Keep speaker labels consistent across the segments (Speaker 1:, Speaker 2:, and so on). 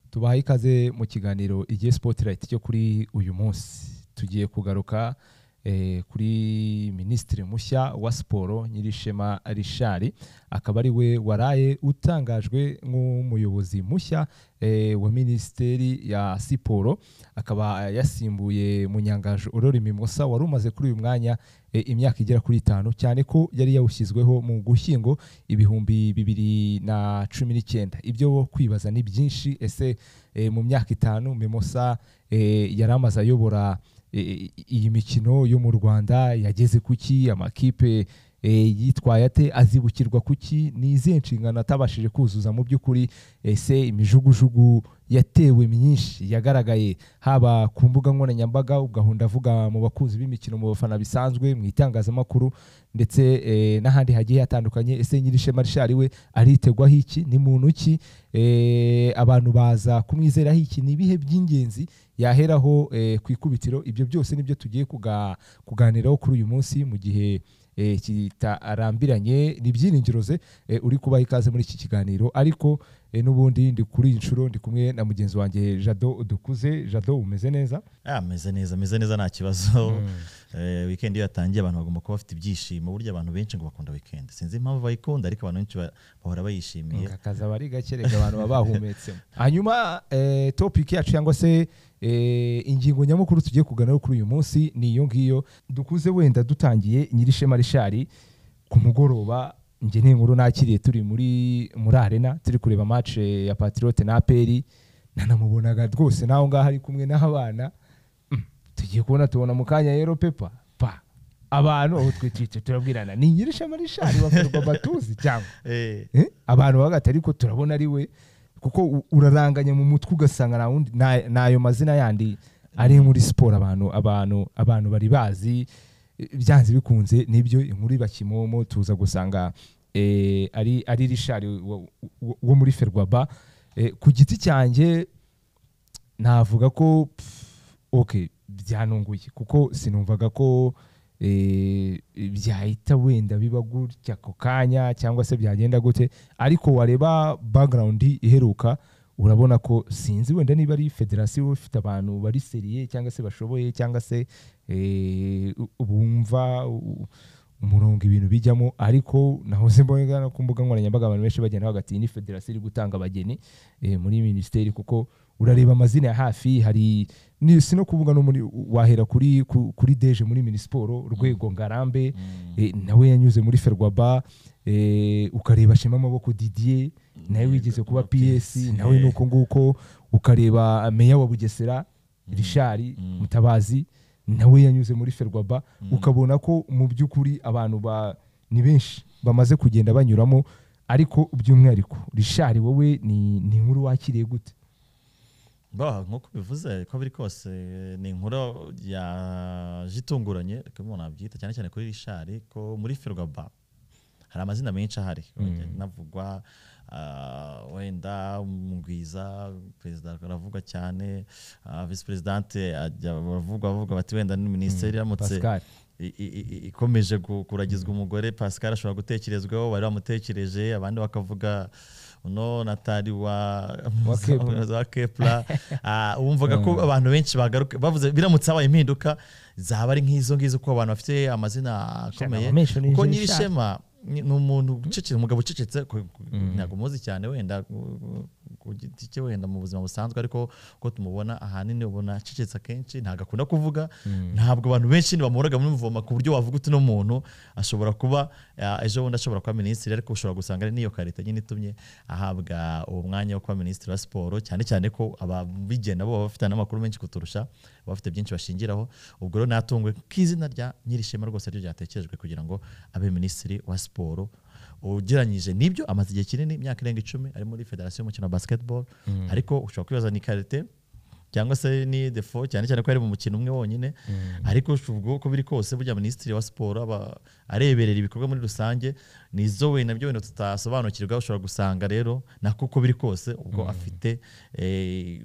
Speaker 1: tubahaye ikaze mu kiganiro igihe spotlight cyo kuri uyu munsi tugiye kugaruka eh, kuri minisitiri mushya wa siporo nyirishema rishari akaba ari we waraye utangajwe nk'umuyobozi mushya eh, wa minisiteri ya siporo akaba yasimbuye munyangaje Aurore mimosa wari umaze kuri uyu mwanya eh, imyaka igera kuri itanu cyane ko yari yawushyizweho mu gushyingo ibihumbi bibiri na cumi n'icyenda ibyo kwibaza ni byinshi ese eh, mu myaka itanu mimosa eh, yari amaze ayobora eh, iyi mikino yo mu rwanda yageze kuki amakipe eh, yitwaye ate azibukirwa kuki ni izihe nshingano atabashije kuzuza mu by'ukuri ese imijugujugu yatewe myinshi yagaragaye haba ku mbuga nkoranyambaga ugahunda avuga mu bakunzi b'imikino mu bafana bisanzwe mu itangazamakuru ndetse eh, n'ahandi hagiye hatandukanye ese nyirishema rishari we aritegwaho iki ni muntu ki Eh, abantu baza kumwizeraho iki ni ibihe by'ingenzi yaheraho eh, ku ikubitiro ibyo byose nibyo tugiye kuga- kuganiraho kuri uyu munsi mu gihe eh, kitarambiranye ni ibyiringiro ze eh, uri kubaha ikaze muri iki kiganiro ariko eh, n'ubundi ndi kuri iyi nshuro ndi kumwe na mugenzi wanjye jado dukuze jado umeze neza
Speaker 2: Ah, ameze neza ameze neza nta kibazo Eh, weekend iyo yatangiye abantu bagomba kuba bafite ibyishimo burya abantu benshi ngo bakunda weekend sinzi impamvu bayikunda ariko abantu benshi ba- bahora bayishimiye
Speaker 1: akaza bari gake reka abantu baba bahumetsemo hanyuma eh, topic yacu cyangwa se eh, ingingo nyamukuru tugiye kuganiraho kuri uyu munsi ni iyo ngiyo dukuze wenda dutangiye nyirishema rishari ku mugoroba njye n'inkuru nakiriye turi muri muri arena turi kureba match ya patriote na aperi nanamubonaga rwose naho ngaho ari kumwe n'abana Mm, tugiye kubona tubona mu kanya rero pepa pa abantu aho twitwitse turabwirana ni nyirishema rishari wakorwa batuzi cyangwa
Speaker 2: Eh,
Speaker 1: Eh, abantu bagahita ariko turabona ari we kuko u- uraranganya mu mutwe ugasanga nta wundi nta- n'ayo mazina yandi ari muri siporo abantu abantu abantu bari bazi eh, byanze bikunze nibyo inkuru iba kimomo tuza gusanga eh, ari ari rishari wo- wo- wo muri ferwaba Eh, ku giti cyanjye navuga ko pff, ok byanunguye kuko sinumvaga ko eh, byahita wenda biba gutya ako kanya cyangwa se byagenda gute ariko wareba background iheruka urabona ko sinzi wenda niba ari federasiyo ifite abantu bari seriye cyangwa se bashoboye cyangwa se eh, u- bumva u- umurongo ibintu bijyamo ariko nahoze mbona ku mbuga nkoranyambaga abantu benshi bagenda hagati ni federasiyo iri gutanga abageni eh, muri minisiteri kuko urareba amazina ya hafi hari ni si no kuvuga no muri wahera kuri ku- kuri deje muri minisiporo rwego ngarambe
Speaker 2: mm,
Speaker 1: eh, nawe yanyuze muri ferwaba eh, ukareba shema amaboko didier nawe wigeze kuba ps nawe ni uko nguko ukareba meya wa bugesera rishari
Speaker 2: Mm.
Speaker 1: mutabazi nawe yanyuze muri ferwaba ukabona ko mu by'ukuri abantu ba ni benshi bamaze kugenda banyuramo ariko by'umwihariko rishari wowe ni ni inkuru wakiriye gute
Speaker 2: bah, nk'uko bivuze ko biri kose eh, ni inkuru yaje itunguranye ariko umuntu nabyita cyane cyane kuri rishari ko muri ferwaba hari amazina menshi ahari
Speaker 1: Mm.
Speaker 2: navugwa ah, wenda mugwiza perezida aravugwa cyane ah, vice presidente ajya baravugwa bavuga bati wenda ni minisiteri iramutse
Speaker 1: pascal
Speaker 2: i- i- i- ikomeje gu- kuragizwa umugore pascal ashobora gutekerezwaho bari bamutekereje abandi bakavuga uno natali wa
Speaker 1: Wa Kepler.
Speaker 2: wa kepla wumvaga ko abantu benshi bagaruka bavuze biramutse habaye impinduka zaba ari nk'izo ngizo ko abantu bafite amazina akomeye
Speaker 1: abamesha ni
Speaker 2: kuko
Speaker 1: ijisho
Speaker 2: nyirishema ni ni umuntu ucecetse umugabo ucecetse ku- ku- ntabwo muzi cyane wenda ku- ku- ku giti cye wenda mu buzima busanzwe ariko uko tumubona ahanini ubona acecetse akenshi ntabwo akunda kuvuga ntabwo abantu benshi ntibamuhoraga mumuvoma ku buryo wavuga uti uno muntu ashobora kuba ah, ejo bundi ashobora kuba minisitiri ariko ushobora gusanga ari n'iyo karita nyine itumye ahabwa uwo mwanya wo kuba minisitiri wa siporo cyane cyane ko ababigena bo baba bafite n'amakuru menshi kuturusha baba bafite byinshi bashingiraho ubwo rero natunguwe k'izina rya nyirishema rwose aryo ryatekerejwe kugira ngo abe minisitiri wa siporo ugereranyije n'ibyo amaze igihe kinini imyaka irenga icumi ari muri federasiyo y'umukino wa basketball ariko ushobora kwibaza ni karite cyangwa se ni defo cyane cyane ko yari mu mukino umwe wonyine ariko ubwo uko biri kose burya minisitiri wa siporo aba areberera ibikorwa muri rusange nizo wenda byo wenda tutasobanukirwa ushobora gusanga rero nako uko biri kose ubwo afite eh,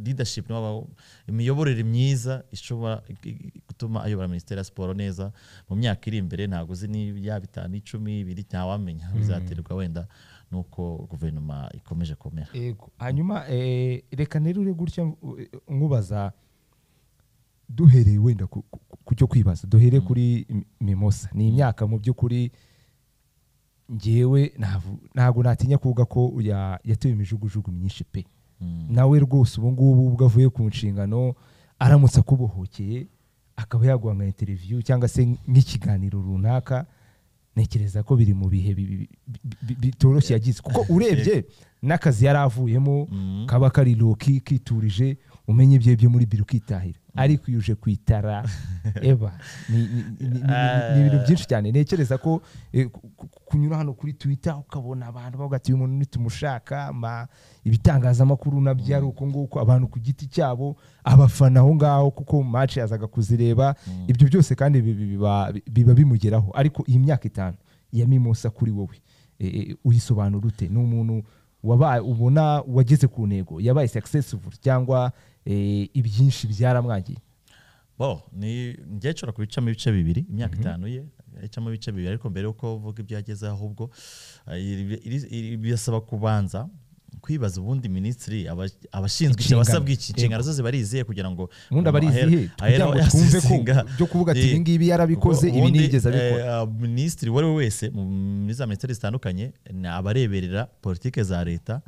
Speaker 2: leadership n'aba- imiyoborere myiza ishobora i- i- gutuma ayobora minisiteri ya siporo neza mu myaka iri imbere ntabwo uzi niba yaba itanu icumi ibiri ntawamenya bizaterwa wenda nuko guverinoma ikomeje kumera
Speaker 1: yego hanyuma eh, reka rero ure gutya eh, nkubaza duhereye wenda ku- ku ku cyo kwibaza duhere kuri M- mimosa ni imyaka mu by'ukuri ngewe ntavu- ntabwo natinya kuvuga ko ya- yatewe imijugujugu myinshi pe nawe rwose ubu ngubu ubwo avuye ku nshingano aramutse akubohokeye akaba yaguha nka interiviyu cyangwa se nk'ikiganiro runaka ntekereza ko biri mu bihe bi- bi- bi- bi- bitoroshye yagize kuko urebye n'akazi yari avuyemo
Speaker 2: Mm.
Speaker 1: kaba kari loki kiturije umenya ibyo byo muri biro ukitahira ariko iyo uje kwitara eba ni ni- ni- ni- ni ibintu byinshi cyane ntekereza ko eh, ku- ku- kunyura hano kuri twitter ukabona abantu bavuga ati uyu muntu nitumushaka ma- ibitangazamakuru nabyo ari uko nguko abantu ku giti cyabo abafana aho ngaho kuko match yazaga kuzireba ibyo byose kandi bi- bi- biba- biba bimugeraho ariko iyi myaka itanu ya mimosa kuri wowe eh, eh, uyisobanura ute ni umuntu wabaye ubona wageze ku ntego yabaye successful cyangwa eh, ibyinshi byaramwangiye
Speaker 2: bo ni njye nshobora kubicamo ibice bibiri imyaka itanu ye icamo ibice bibiri ariko mbere yuko uvuga ibyo ageze ahubwo eh, iri- iri- iri- birasaba kubanza kwibaza ubundi minisitiri aba- abashinzwe iki
Speaker 1: Inshingano.
Speaker 2: abasabwa iki inshingano zose bariziye kugira ngo
Speaker 1: ubundi
Speaker 2: umuntu
Speaker 1: abarizihe
Speaker 2: ahere-
Speaker 1: kugira
Speaker 2: ahere
Speaker 1: ngo
Speaker 2: aho
Speaker 1: twumve ko
Speaker 2: yasinga.
Speaker 1: byo kuvuga ati
Speaker 2: Eh,
Speaker 1: ibi ngibi yarabikoze
Speaker 2: kuko
Speaker 1: ibi
Speaker 2: ubundi,
Speaker 1: ntiyigeze abikora
Speaker 2: eh, ah, minisitiri uwo ari we wese mu- muri za minisiteri zitandukanye ni abareberera politike za leta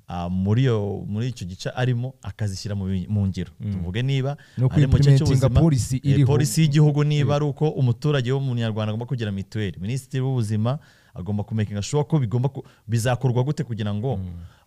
Speaker 2: ah, muri iyo- muri icyo gice arimo akazishyira mu bi- mu ngiro tuvuge niba
Speaker 1: No
Speaker 2: ari mu gice
Speaker 1: ku-implementinga
Speaker 2: cy'ubuzima,
Speaker 1: policy
Speaker 2: eh,
Speaker 1: iriho.
Speaker 2: polisi y'igihugu niba ari uko umuturage w'umunyarwanda agomba kugira mituweli minisitiri w'ubuzima agomba kumekinga shuwa ko bigomba ku- bizakorwa gute kugira ngo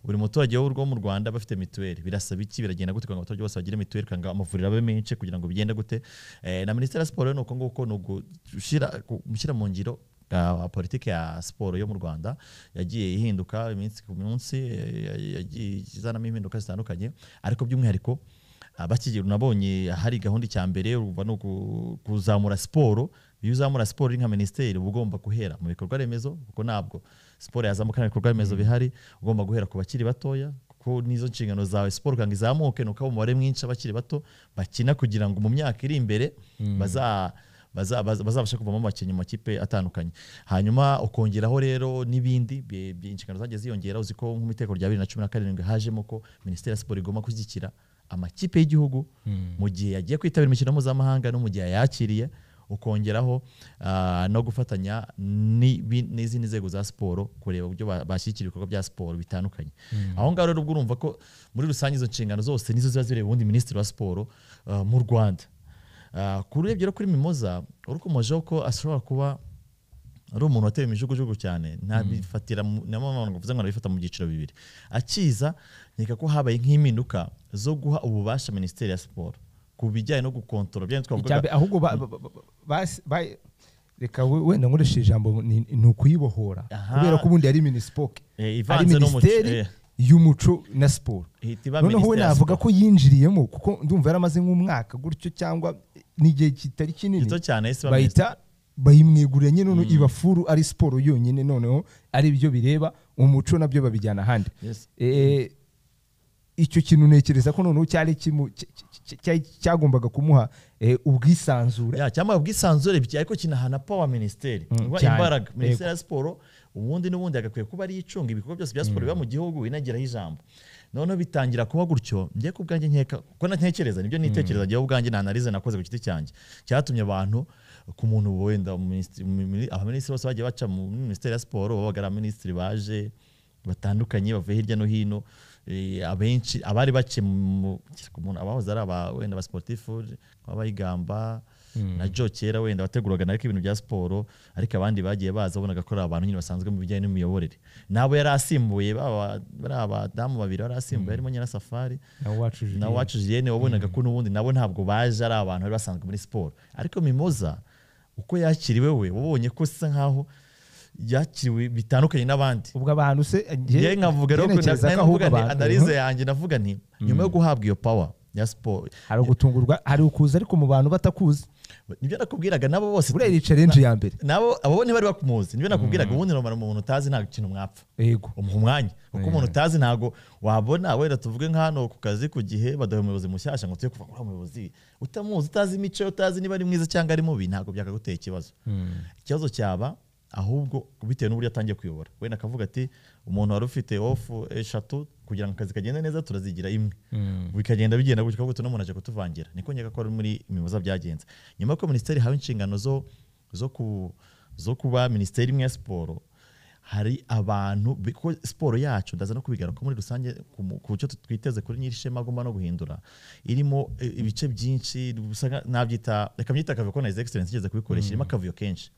Speaker 2: buri muturage wo mu rwanda bafite mituweli birasaba iki biragenda gute kugira ngo abaturage bose bagire mituweli kugira ngo amavuriro abe menshi kugira ngo bigende gute Eh, na minisiteri ya siporo ni uko nguko ni ugushyira gu- gushyira mu ngiro ah, politiki ya siporo yo mu rwanda yagiye ihinduka iminsi ku minsi eh, yagiye izanamo impinduka zitandukanye ariko by'umwihariko abakigera unabonye hari gahunda icya mbere urumva ni uku- kuzamura siporo iyo uzamura siporo uri nka minisiteri uba ugomba guhera mu bikorwa remezo kuko ntabwo siporo yazamuka nta bikorwa remezo bihari ugomba guhera ku bakiri batoya kuko nizo nshingano zawe siporo kugira ngo izamuke ni uko haba umubare mwinshi w'abakiri bato bakina kugira ngo mu myaka iri imbere baza baza- baza- bazabashe kuvamo abakinnyi mu makipe atandukanye hanyuma ukongeraho rero n'ibindi bi- bi- inshingano zagiye ziyongera uzi ko nk'umutekano rya bibiri na cumi na karindwi hajemo ko minisiteri ya siporo igomba gushyigikira amakipe y'igihugu mu gihe yagiye kwitabira imikino mpuzamahanga no mu gihe yakiriye ukongeraho ah, no gufatanya n'ibi- n'izindi nzego za siporo kureba uburyo ba- bashyigikira ibikorwa bya siporo bitandukanye aho ngaho rero ubwo urumva ko muri rusange izo nshingano zose nizo ziba zireba ubundi minisitiri wa siporo ah, mu rwanda Ah, ku urebye rero kuri mimoza urukomojeho ko ashobora kuba ari umuntu watewe imijugujugu cyane ntabifatira mu- niyo mpamvu abantu bavuze ngo arabifata mu byiciro bibiri akiza nkeka ko habaye nk'impinduka zo guha ububasha minisiteri ya siporo ku bijyanye no gukontorora bya
Speaker 1: Icya mbere, ahubwo ba- ba- ba- ba- bas- ba- reka we- wenda nkoreshe ijambo ni ni ukuyibohora
Speaker 2: Aha.
Speaker 1: kubera ko ubundi ari minisipoke
Speaker 2: Eh,
Speaker 1: ari
Speaker 2: ivanze n'umuco,
Speaker 1: minisiteri
Speaker 2: eh.
Speaker 1: y'umuco na siporo
Speaker 2: ihita iba
Speaker 1: noneho we
Speaker 2: minisiteri ya
Speaker 1: navuga
Speaker 2: siporo.
Speaker 1: ko yinjiriyemo kuko ndumva yaramaze nk'umwaka gutyo cyangwa n'igihe kitari kinini
Speaker 2: gito cyane yahise iba minisiteri.
Speaker 1: bahita bayimwegurira nyine noneho ibafuru ari siporo yonyine noneho ari byo bireba umuco nabyo babijyana ahandi
Speaker 2: Yes.
Speaker 1: Eh, icyo kintu ntekereza ko noneho cyari kimu- cy- cy- cy- cyagombaga kumuha eh, ubwisanzure
Speaker 2: ya cyangwa ubwisanzure bya- ariko kinahana power minisiteri
Speaker 1: Mm,
Speaker 2: Uba
Speaker 1: cyane.
Speaker 2: imbaraga minisiteri ya siporo ubundi n'ubundi agakwiye kuba ari icunga ibikorwa byose bya siporo biba mu gihugu inagiraho ijambo noneho bitangira kuba gutyo njye ku bwanjye nkeka ko ntekereza nibyo nitekereza njyewe ubwanjye nanarize nakoze ku giti cyanjye cyatumye abantu ku muntu wenda minisitiri- mi- mi- abaminisitiri bose bagiye baca mu minisiteri ya siporo babaga ari abaminisitiri baje batandukanye bavuye hirya no hino eh, abenshi abari bake mu- ku muntu abahoze ari aba- wenda abasiporutifu nk'abayigamba na jo kera wenda wateguraga ariko ibintu bya siporo ariko abandi bagiye baza wabonaga ko ari abantu nyine basanzwe mu bijyanye n'imiyoborere nabo yari asimbuye baba- bari abadamu babiri bari asimbuye harimo nyirasafari
Speaker 1: nawe wacu Julien.
Speaker 2: na wacu Julienne wabonaga ko n'ubundi nabo ntabwo baje ari abantu bari basanzwe muri siporo ariko Mimoza uko yakiriwe we wabonye ko isa nkaho yakiriwe bitandukanye n'abandi
Speaker 1: ubwo abantu se
Speaker 2: njye nkavuga rero ko
Speaker 1: ntekereza ko ahubwo abantu
Speaker 2: analize yanjye navuga nti nyuma yo guhabwa iyo power ya siporo
Speaker 1: hari ugutungurwa hari ukuza ariko mu bantu batakuzi
Speaker 2: nibyo nakubwiraga nabo bose
Speaker 1: buriya iyi challenge ya mbere
Speaker 2: nabo abo ntibari bakumuzi nibyo nakubwiraga ubundi nomara umuntu utazi nta kintu mwapfa
Speaker 1: yego
Speaker 2: umuha umwanya kuko umuntu utazi ntabwo wabona wenda tuvuge nk'hano ku kazi ku gihe badaha umuyobozi mushyashya ngo tuye kuva kuri umuyobozi utamuzi utazi imico utazi niba ari mwiza cyangwa ari mubi ntabwo byakagutera ikibazo ikibazo cyaba ahubwo bitewe n'uburyo atangiye kuyobora wenda akavuga ati umuntu wari ufite ofu eshatu kugira ngo akazi kagende neza turazigira imwe bikagenda bigenda gutyo kuko n'umuntu aje kutuvangira niko nyaka ko ari muri imibuza byagenze nyuma y'uko minisiteri ihawe inshingano zo zo ku zo kuba minisiteri imwe ya siporo hari abantu kuko siporo yacu ndaza no kubigaruka muri rusange ku mu- ku cyo twiteze kuri nyirishema agomba no guhindura irimo eh, ibice byinshi bisa nka- nabyita reka mbyita akavuyo ko na his excellence igeze kubikoresha irimo akavuyo kenshi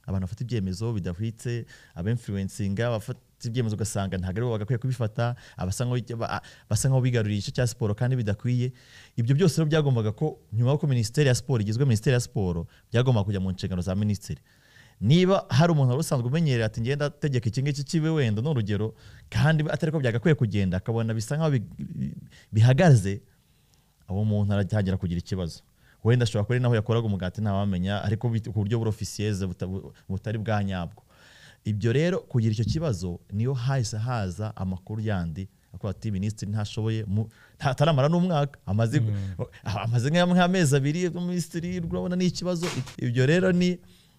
Speaker 2: abantu bafata ibyemezo bidahwitse abinfluencinga bafata ibyemezo ugasanga ntabwo aribo bagakwiye kubifata abasa nk'aho- ba- basa nk'aho bigaruriye igice cya siporo kandi bidakwiye ibyo byose rero byagombaga ko nyuma y'uko minisiteri ya siporo igizwe minisiteri ya siporo byagombaga kujya mu nshingano za minisitiri niba hari umuntu wari usanzwe umenyereye ati ngenda ategeka iki ngiki kibe wenda ni urugero kandi atari ko byagakwiye kugenda akabona bisa nk'aho bi- bi- bihagaze uwo muntu aratangira kugira ikibazo wenda ashobora kuba ari naho yakoraga umugati ntawamenya ariko bit- ku buryo burofisiyeze butari bwa nyabwo ibyo rero kugira icyo kibazo niyo hahise haza amakuru yandi avuga ati minisitiri ntashoboye mu- nta- ataramara n'umwaka amaze ah, amaze nka- nk'amezi abiri minisitiri urabona ni ikibazo ibyo rero ni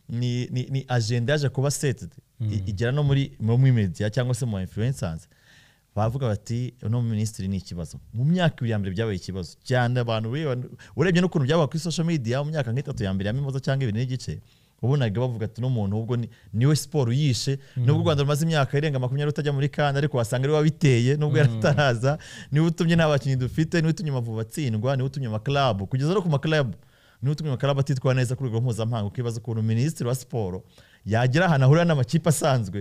Speaker 2: ni, ni, ni agenda yaje kuba setedi igera no muri muri media cyangwa se mu ma influencers bavuga bati uno minisitiri ni ikibazo mu myaka ibiri ya mbere byabaye ikibazo cyane abantu ureba- urebye n'ukuntu byabaye kuri social media mu myaka nk'itatu ya mbere ya mimoza cyangwa ibiri n'igice wabonaga bavuga ati uno muntu ubwo ni- niwe siporo yishe nubwo u rwanda rumaze imyaka irenga makumyabiri rutajya muri kandi ariko wasanga ariwe wabiteye nubwo yari ataraza niwe utumye nta bakinnyi dufite niwe utumye amavubi atsindwa niwe utumye amakarabu kugeza no ku makarabu niwe utumye amakarabu atitwara neza ku rwego mpuzamahanga ukibaza ukuntu minisitiri wa siporo yagera ahantu ahurira n'amakipe asanzwe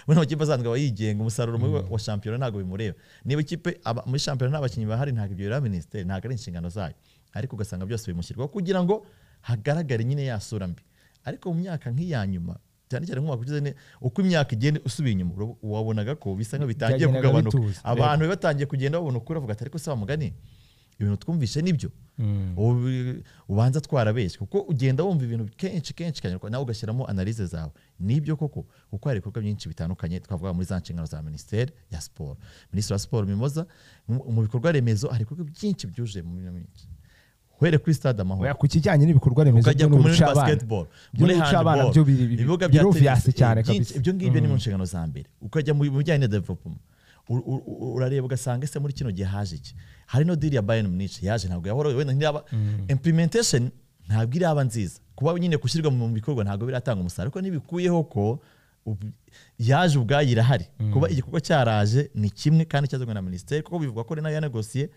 Speaker 2: ubona amakipe asanzwe aba yigenga umusaruro mubi wa- wa shampiyona ntabwo bimureba niba ikipe aba- muri shampiyona nta bakinnyi bahari ntabwo ibyo bireba minisiteri ntabwo ari inshingano zayo ariko ugasanga byose bimushyirwaho kugira ngo hagaragare nyine ya sura mbi ariko mu myaka nk'iya nyuma cyane cyane nk'umwaka ushize ni- uko imyaka igenda usubiye inyuma ura- wabonaga ko bisa nkaho bitangiye
Speaker 1: Byagendaga
Speaker 2: kugabanuka
Speaker 1: bituza.
Speaker 2: abantu be batangiye kugenda babona ukuri bavuga ati ariko se mugani ibintu twumvishe nibyo Ubu- ubanza twarabeshye kuko ugenda wumva ibintu kenshi kenshi kandi nawe ugashyiramo analyse zawe nibyo koko kuko hari ibikorwa byinshi bitandukanye twavuga muri za nshingano za minisiteri ya siporo minisitiri wa siporo mimoza mu mu bikorwa remezo hari ibikorwa byinshi byuje mu minsi myinshi uhere kuri stade amahoro
Speaker 1: Oya, ku kijyanye n'ibikorwa remezo
Speaker 2: ukajya
Speaker 1: byo
Speaker 2: ku
Speaker 1: mu
Speaker 2: muri
Speaker 1: bice abana
Speaker 2: basketball
Speaker 1: Byo
Speaker 2: muri
Speaker 1: mu bice abana
Speaker 2: handball
Speaker 1: byo biri-
Speaker 2: ibibuga
Speaker 1: biri
Speaker 2: bya
Speaker 1: obvious
Speaker 2: tennis,
Speaker 1: cyane
Speaker 2: eh, byinshi,
Speaker 1: kabisa.
Speaker 2: ibyo ngibyo ni mu nshingano za mbere ukajya mu bijyanye na development u- u- u- urareba ugasanga ese muri kino gihe haje iki hari no deal ya Bayern Munich yaje ntabwo yahora wenda ntiyaba implementation ntabwo iraba nziza kuba nyine gushyirwa mu bikorwa ntabwo biratanga umusaruro ariko nibikuyeho ko ubu- yaje ubwayo irahari kuba igikorwa cyaraje ni kimwe kandi cyazanywe na minisiteri kuko bivugwa ko ari nayo yanegosiye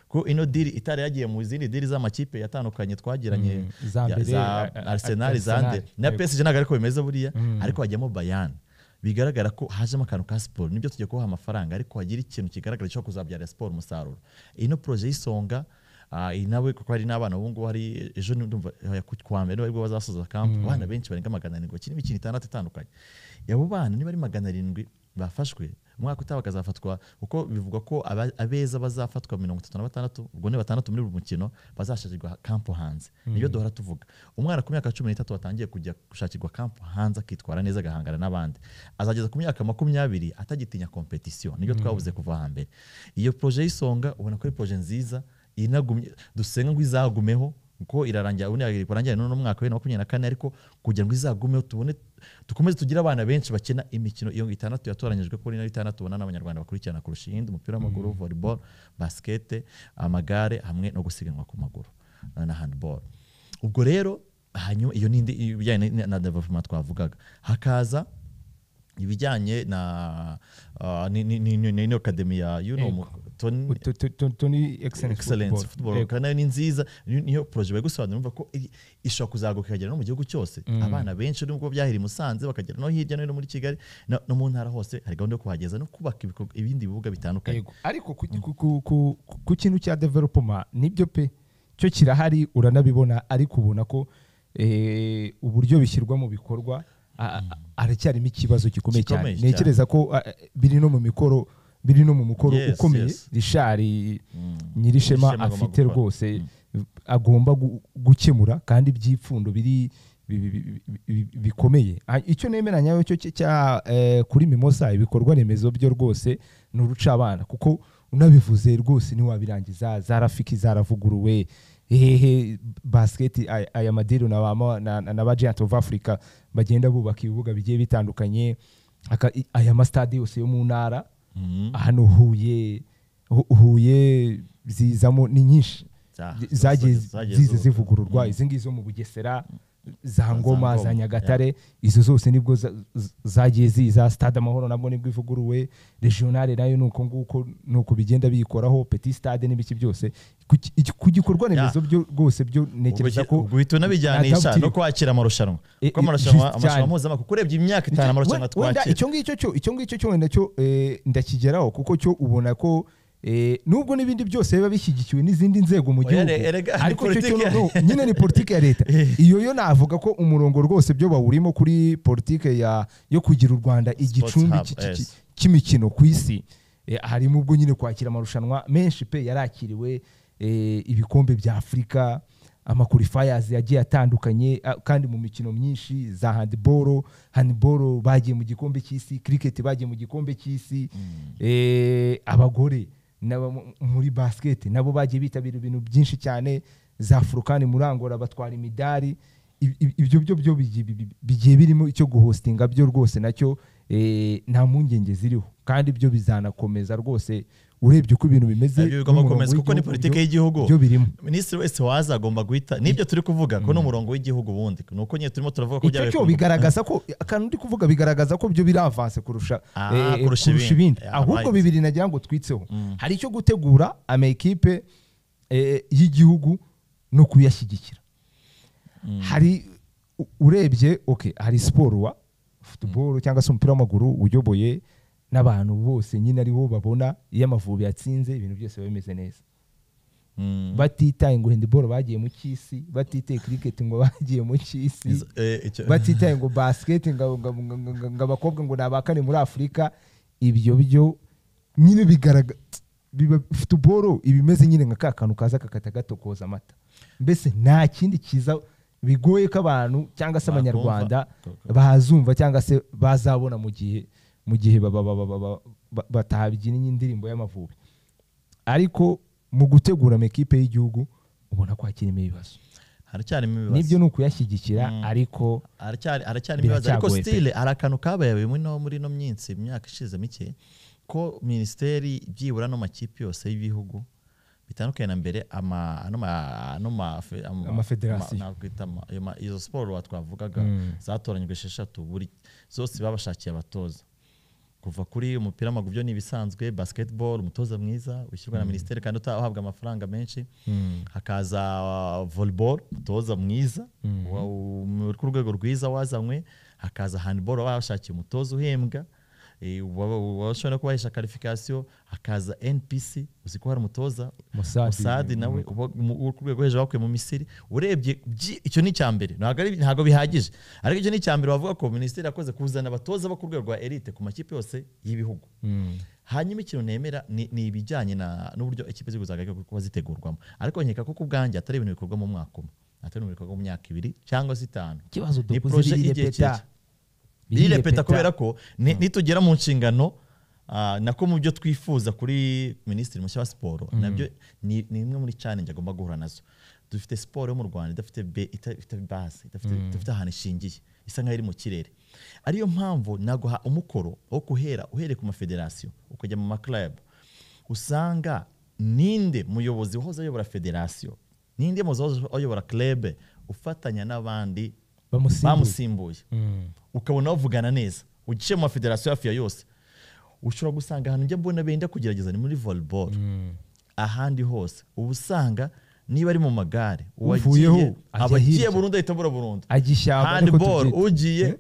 Speaker 2: ko ino diri itari yagiye mu zindi diri z'amakipe yatandukanye twagiranye
Speaker 1: Mm, za
Speaker 2: ya-
Speaker 1: mbere,
Speaker 2: za
Speaker 1: a- a-
Speaker 2: Arsenal
Speaker 1: Arsenal,
Speaker 2: zande na
Speaker 1: yego.
Speaker 2: PSG ntabwo ariko bimeze buriya ariko hajyamo Bayern bigaragara ko hajemo akantu ka siporo nibyo tugiye kubaha amafaranga ariko hagira ikintu kigaragara cyo kuzabyarira siporo umusaruro ino poroje y'isonga ah, iyi nawe kuko hari n'abana ubu ngubu hari ejo ndumva eh, ku- kuwa mbere nibwo bazasoza kampu abana benshi barenga magana arindwi bakina imikino itandatu itandukanye abo bana niba ari magana arindwi bafashwe umwaka utaha bakazafatwa kuko bivugwa ko aba- abeza bazafatwa mirongo itatu na batandatu ubwo ni batandatu muri buri mukino bazashakirwa kampu hanze nibyo duhora tuvuga umwana ku myaka cumi n'itatu watangiye kujya gushakirwa kampu hanze akitwara neza agahangana n'abandi azageza ku myaka makumyabiri atagitinya kompetisiyo nibyo twabuze kuva hambere iyo poroje y'isonga ubona ko ari poroje nziza inagumye dusenga ngo izagumeho kuko irarangira ubundi irarangira n'uno mwaka wa makumyabiri na kane ariko kugira ngo izagumeho tubone dukomeze tugire abana benshi bakina imikino iyo itandatu yatoranyijwe ko ari nayo itandatu ubona n'abanyarwanda bakurikirana kurusha iyindi umupira w'amaguru volleyball basket amagare hamwe no gusiganwa ku maguru eh, na handball ubwo rero hanyuma iyo nindi ibijyanye na- na development twavugaga hakaza ibijyanye na uh, ni- ni- ni- ni- ni- ni academy ya you know,
Speaker 1: Ego.
Speaker 2: mu- Tony-
Speaker 1: To- to- to- Tony Excellence
Speaker 2: excellence
Speaker 1: Football.
Speaker 2: football
Speaker 1: Yego.
Speaker 2: kandi nayo ni nziza niyo niyo projet bari gusobanura numva ko i- ishobora kuzaguka ikagera no mu gihugu cyose abana benshi nubwo byahera i Musanze bakagera no hirya no hino muri Kigali no no mu ntara hose hari gahunda yo kuhageza no kubaka ibikorwa- ibindi bibuga bitandukanye
Speaker 1: Yego. ariko ku, ku, ku, ku, ku kintu cya development nibyo pe cyo kirahari uranabibona ariko ubona ko eh, uburyo bishyirwa mu bikorwa a- a- aracyarimo ikibazo gikomeye cyane
Speaker 2: Gikomeye cyane.
Speaker 1: ntekereza ko a- biri no mu mikoro biri no mu mukoro
Speaker 2: Yes,
Speaker 1: ukomeye
Speaker 2: yes.
Speaker 1: rishari
Speaker 2: Nyirishema
Speaker 1: nyirishema
Speaker 2: agomba
Speaker 1: afite
Speaker 2: gukora.
Speaker 1: rwose agomba gu- gukemura kandi byipfundo biri bi- bi- bi- bi- bikomeye Ah, icyo nemeranya cyo cya- cya eh, kuri mimosa ibikorwa remezo byo rwose ni uruca abana kuko unabivuze rwose ntiwabirangiza za rafiki zaravuguruwe hehe basiketi aya- aya madiru na ba mo- na- na- na ba giant of africa bagenda bubaka ibibuga bigiye bitandukanye aka- i- aya masitade yose yo mu ntara hano huye Hu- huye zizamo ni nyinshi
Speaker 2: Za-
Speaker 1: Zi- zagiye
Speaker 2: zagiye
Speaker 1: zize
Speaker 2: zubaka.
Speaker 1: zivugururwa izi ngizi zo mu bugesera za ngoma
Speaker 2: Ngoma,
Speaker 1: za nyagatare izo zose nibwo za- z- zagiye ziza stade amahoro nabwo nibwo ivuguruwe regionale nayo ni uko nguko ni uko bigenda biyikoraho petit stade n'ibiki byose ku ki- iki- ku gikorwa remezo byo rwose byo
Speaker 2: ubwo
Speaker 1: nekereza ko
Speaker 2: uhita unabijyanisha
Speaker 1: natapfukiriwe.
Speaker 2: no kwakira amarushanwa
Speaker 1: Eh,
Speaker 2: kuko
Speaker 1: eh,
Speaker 2: amarushanwa
Speaker 1: just
Speaker 2: amarushanwa
Speaker 1: cyane.
Speaker 2: mpuzamahanga kuko urebye imyaka itanu amarushanwa
Speaker 1: Wenda- wenda
Speaker 2: twakira
Speaker 1: icyo ngicyo cyo icyo ngicyo cyo wenda cyo eh, ndakigeraho kuko cyo ubona ko eh, nubwo n'ibindi byose biba bishyigikiwe n'izindi nzego mu
Speaker 2: Oya,
Speaker 1: gihugu
Speaker 2: re- erega, ni
Speaker 1: ariko cyo cyo
Speaker 2: politiki ya-
Speaker 1: no- nyine ni politiki ya leta iyo yo navuga ko umurongo rwose byo bawurimo kuri politiki ya yo kugira u Rwanda igicumbi
Speaker 2: hub,
Speaker 1: ki- ki- ki-
Speaker 2: yes.
Speaker 1: cy'imikino ku isi Eh, harimo ubwo nyine kwakira amarushanwa menshi pe yarakiriwe eh, ibikombe bya afurika amakurifayers yagiye atandukanye a- kandi mu mikino myinshi za handiboro handiboro bagiye mu gikombe cy'isi cricket bagiye mu gikombe cy'isi Eh, abagore nabo mu- muri basket nabo bagiye bitabira ibintu byinshi cyane za furukani muri angola batwara imidari Ib- ib- ibyo byo byo bigiye- bi- bi- bigiye birimo icyo guhostinga byo rwose nacyo eh, nta mpungenge ziriho kandi byo bizanakomeza rwose urebye uko ibintu bimeze
Speaker 2: Nabyo bigomba
Speaker 1: n'umurongo
Speaker 2: gukomeza kuko ni
Speaker 1: w'igihugu,
Speaker 2: politiki
Speaker 1: byo-
Speaker 2: y'igihugu.
Speaker 1: byo birimo
Speaker 2: minisitiri wese waza agomba guhita nibyo turi kuvuga ko ni umurongo w'igihugu ubundi ni uko nyine turimo turavuga ko
Speaker 1: icyo
Speaker 2: byabaye
Speaker 1: cyo
Speaker 2: ku-
Speaker 1: bigaragaza ko akantu ndi kuvuga bigaragaza ko byo biri avanse kurusha
Speaker 2: Ah,
Speaker 1: eh,
Speaker 2: kurusha ibindi.
Speaker 1: ibindi
Speaker 2: Yeah,
Speaker 1: ahubwo
Speaker 2: right.
Speaker 1: bibiri nagira ngo twitseho hari icyo gutegura amakipe eh, y'igihugu no kuyashyigikira hari u- urebye okay hari siporo wa football cyangwa se umupira w'amaguru uyoboye n'abantu bose nyine aribo babona iyo amavubi yatsinze ibintu byose biba bimeze neza
Speaker 2: Mm.
Speaker 1: batitaye ngo handball bagiye mu cy'isi batitaye cricket ngo bagiye mu cy'isi
Speaker 2: Izo- eh, icyo-
Speaker 1: batitaye ngo basiketi ngo ngo- ngo- ngo- ngo- ngo abakobwa ngo ni abakane muri afurika ibyo byo nyine bigaragara futuboro iba imeze nyine nka ka kantu kaza kakata gatokoza amata mbese nta kindi kiza bigoye ko abantu cyangwa se
Speaker 2: Bakumva.
Speaker 1: abanyarwanda bazumva cyangwa se bazabona mu gihe mu gihe baba- baba- baba- ba- batabyinnye indirimbo y'amavubi ariko mu gutegura amakipe y'igihugu ubona ko hakirimo ibibazo
Speaker 2: haracyarimo
Speaker 1: nibyo
Speaker 2: ibibazo
Speaker 1: ni ukuyashyigikira ariko
Speaker 2: Haracyari- haracyarimo ibibazo ariko
Speaker 1: Biracyagoye pe.
Speaker 2: stile hari akantu kabaye bimwe no muri ino minsi imyaka ishize mike ko minisiteri byibura ano makipe yose y'ibihugu bitandukanye na mbere ama- ano ma- ano ma- fe- ama-
Speaker 1: Amafederasiyo.
Speaker 2: ma- nakwita ama- ayo ma- izo siporo wa- twavugaga zatoranyijwe esheshatu buri zose babashakiye abatoza kuva kuri umupira w'amaguru byo ni ibisanzwe basketball umutoza mwiza wishyurwa na minisiteri kandi uta- uhabwa amafaranga menshi hakaza uh, volleyball umutoza mwiza wa- uri ku rwego rwiza wazanywe hakaza handball bashakiye umutoza uhembwa eh, wa- wa- washobora no kubahesha karifikasiyo hakaza npc uzi ko hari umutoza
Speaker 1: Mossad.
Speaker 2: Mossad nawe uba mu- uri ku rwego hejuru bakuye mu misiri urebye byi- icyo ni icya mbere ntabwo ari- ntabwo bihagije ariko icyo ni icya mbere wavuga ko minisiteri yakoze kuzana abatoza bo ku rwego rwa elite ku makipe yose y'ibihugu hanyuma ikintu nemera ni ni ibijyanye na- n'uburyo ikipe z'igihugu zagaruka kuba zitegurwamo ariko nkeka ko ku bwanjye atari ibintu bikorwa mu mwaka umwe atari ibintu bikorwa mu myaka ibiri cyangwa se itanu
Speaker 1: ikibazo
Speaker 2: Ni
Speaker 1: dukoze
Speaker 2: projet y'igihe
Speaker 1: birirepeta
Speaker 2: kirekire. irirepeta kubera ko ni- nitugera mu nshingano ah, nako mu byo twifuza kuri minisitiri mushya wa siporo nabyo ni ni imwe muri challenge agomba guhura nazo dufite siporo yo mu rwanda idafite be- ita- ifite base idafite idafite ahantu ishingiye isa nkaho iri mu kirere ariyo mpamvu naguha umukoro wo guhera uhereye ku mafederasiyo ukajya mu maklabu usanga ninde muyobozi wahoze ayobora federasiyo ninde muyobozi wahoze ayobora klebe ufatanya n'abandi
Speaker 1: bamusimbuye
Speaker 2: bamusimbuye
Speaker 1: Mm.
Speaker 2: ukabona bavugana neza ugiye mu mafederasiyo hafi ya yose ushobora gusanga ahantu njya mbona benda kugerageza ni muri volleyball ahandi hose uba usanga niba ari mu magare
Speaker 1: Uvuyeho,
Speaker 2: uwagiye
Speaker 1: ajya
Speaker 2: abagiye
Speaker 1: hirya.
Speaker 2: burundu ahita abura burundu
Speaker 1: ajya ishyamba niko
Speaker 2: handball
Speaker 1: tubyita.
Speaker 2: ugiye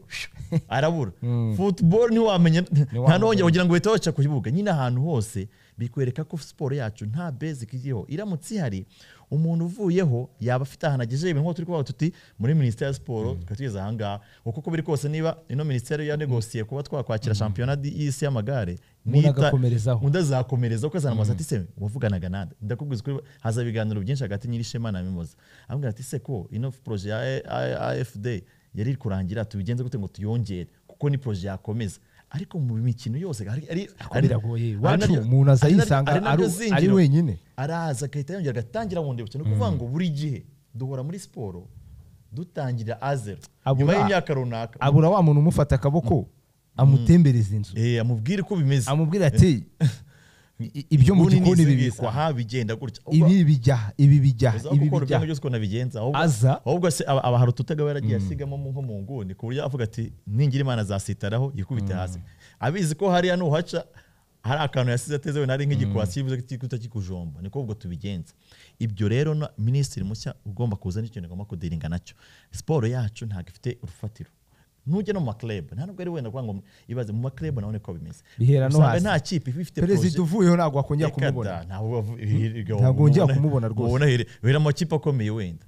Speaker 2: arabura football ntiwamenya nta n'uwongera kugira ngo uhite waca ku kibuga nyine ahantu hose bikwereka ko siporo yacu nta basic iriho iramutse ihari umuntu uvuyeho yaba afite ahantu agejeje ibintu nk'uko turi kuvuga tuti muri minisiteri ya siporo tukaba tugeze ahangaha uko uko biri kose niba ino minisiteri yanegosiye kuba twakwakira shampiyona di- y'isi y'amagare
Speaker 1: Umuntu
Speaker 2: nita-
Speaker 1: agakomerezaho.
Speaker 2: undi azakomereza uko azana amazi ati se wavuganaga nande ndakubwiza ukuri haza ibiganiro byinshi hagati nyirishema na mimoza amubwira ati se ko ino proje ya A- A- afd yari iri kurangira tubigenze gute ngo tuyongere kuko ni proje yakomeza ariko mu mikino yose hari ari-
Speaker 1: Ariko biragoye
Speaker 2: ari-
Speaker 1: iwacu
Speaker 2: nabyo-
Speaker 1: umuntu aza
Speaker 2: ari nabyo-
Speaker 1: yisanga
Speaker 2: ari nabyo
Speaker 1: ari-
Speaker 2: zingiro.
Speaker 1: ari wenyine
Speaker 2: araza agahita yongera agatangira bundi bukino ni ukuvuga ngo buri gihe duhora muri siporo dutangira azero
Speaker 1: Abura-
Speaker 2: nyuma y'imyaka runaka
Speaker 1: abura wa muntu umufata akaboko amutembereza inzu
Speaker 2: Eh, amubwire uko bimeze
Speaker 1: amubwira ati "I- ibyo mu
Speaker 2: Ubundi ni
Speaker 1: gikoni
Speaker 2: izi ng'izi,
Speaker 1: bibikwa
Speaker 2: aha bigenda gutya Ubwo-
Speaker 1: ibi bijya ibi bijya
Speaker 2: uza
Speaker 1: ibi
Speaker 2: gukora
Speaker 1: bijya
Speaker 2: ibyo byose uko nabigenza ahubwo
Speaker 1: Aza.
Speaker 2: ahubwo se aba aba hari ututagaba yaragiye asigamo mu- nko mu nguni ku buryo avuga ati ningira imana azasitaraho yikubite hasi abizi ko hariya nuhaca hari akantu yasize ateze wenda ari nk'igikwasi kivuze kikuta kikujomba niko ubwo tubigenza ibyo rero na minisitiri mushya ugomba kuza n'ikintu agomba kudiringa nacyo siporo yacu ntabwo ifite urufatiro nujya no mu maklebe nta nubwo ari wenda kuvuga ngo ibaze mu maklebe naho niko bimeze
Speaker 1: Bihera no
Speaker 2: usanga
Speaker 1: hasi.
Speaker 2: nta kipe iba ifite
Speaker 1: perezida
Speaker 2: proje-
Speaker 1: uvuyeho ntabwo wakongera
Speaker 2: Reka
Speaker 1: kumubona
Speaker 2: da, ntabwo wavu- hirya
Speaker 1: Ntabwo
Speaker 2: wamubona-
Speaker 1: wongera kumubona rwose.
Speaker 2: wamubona here- bera amakipe akomeye wenda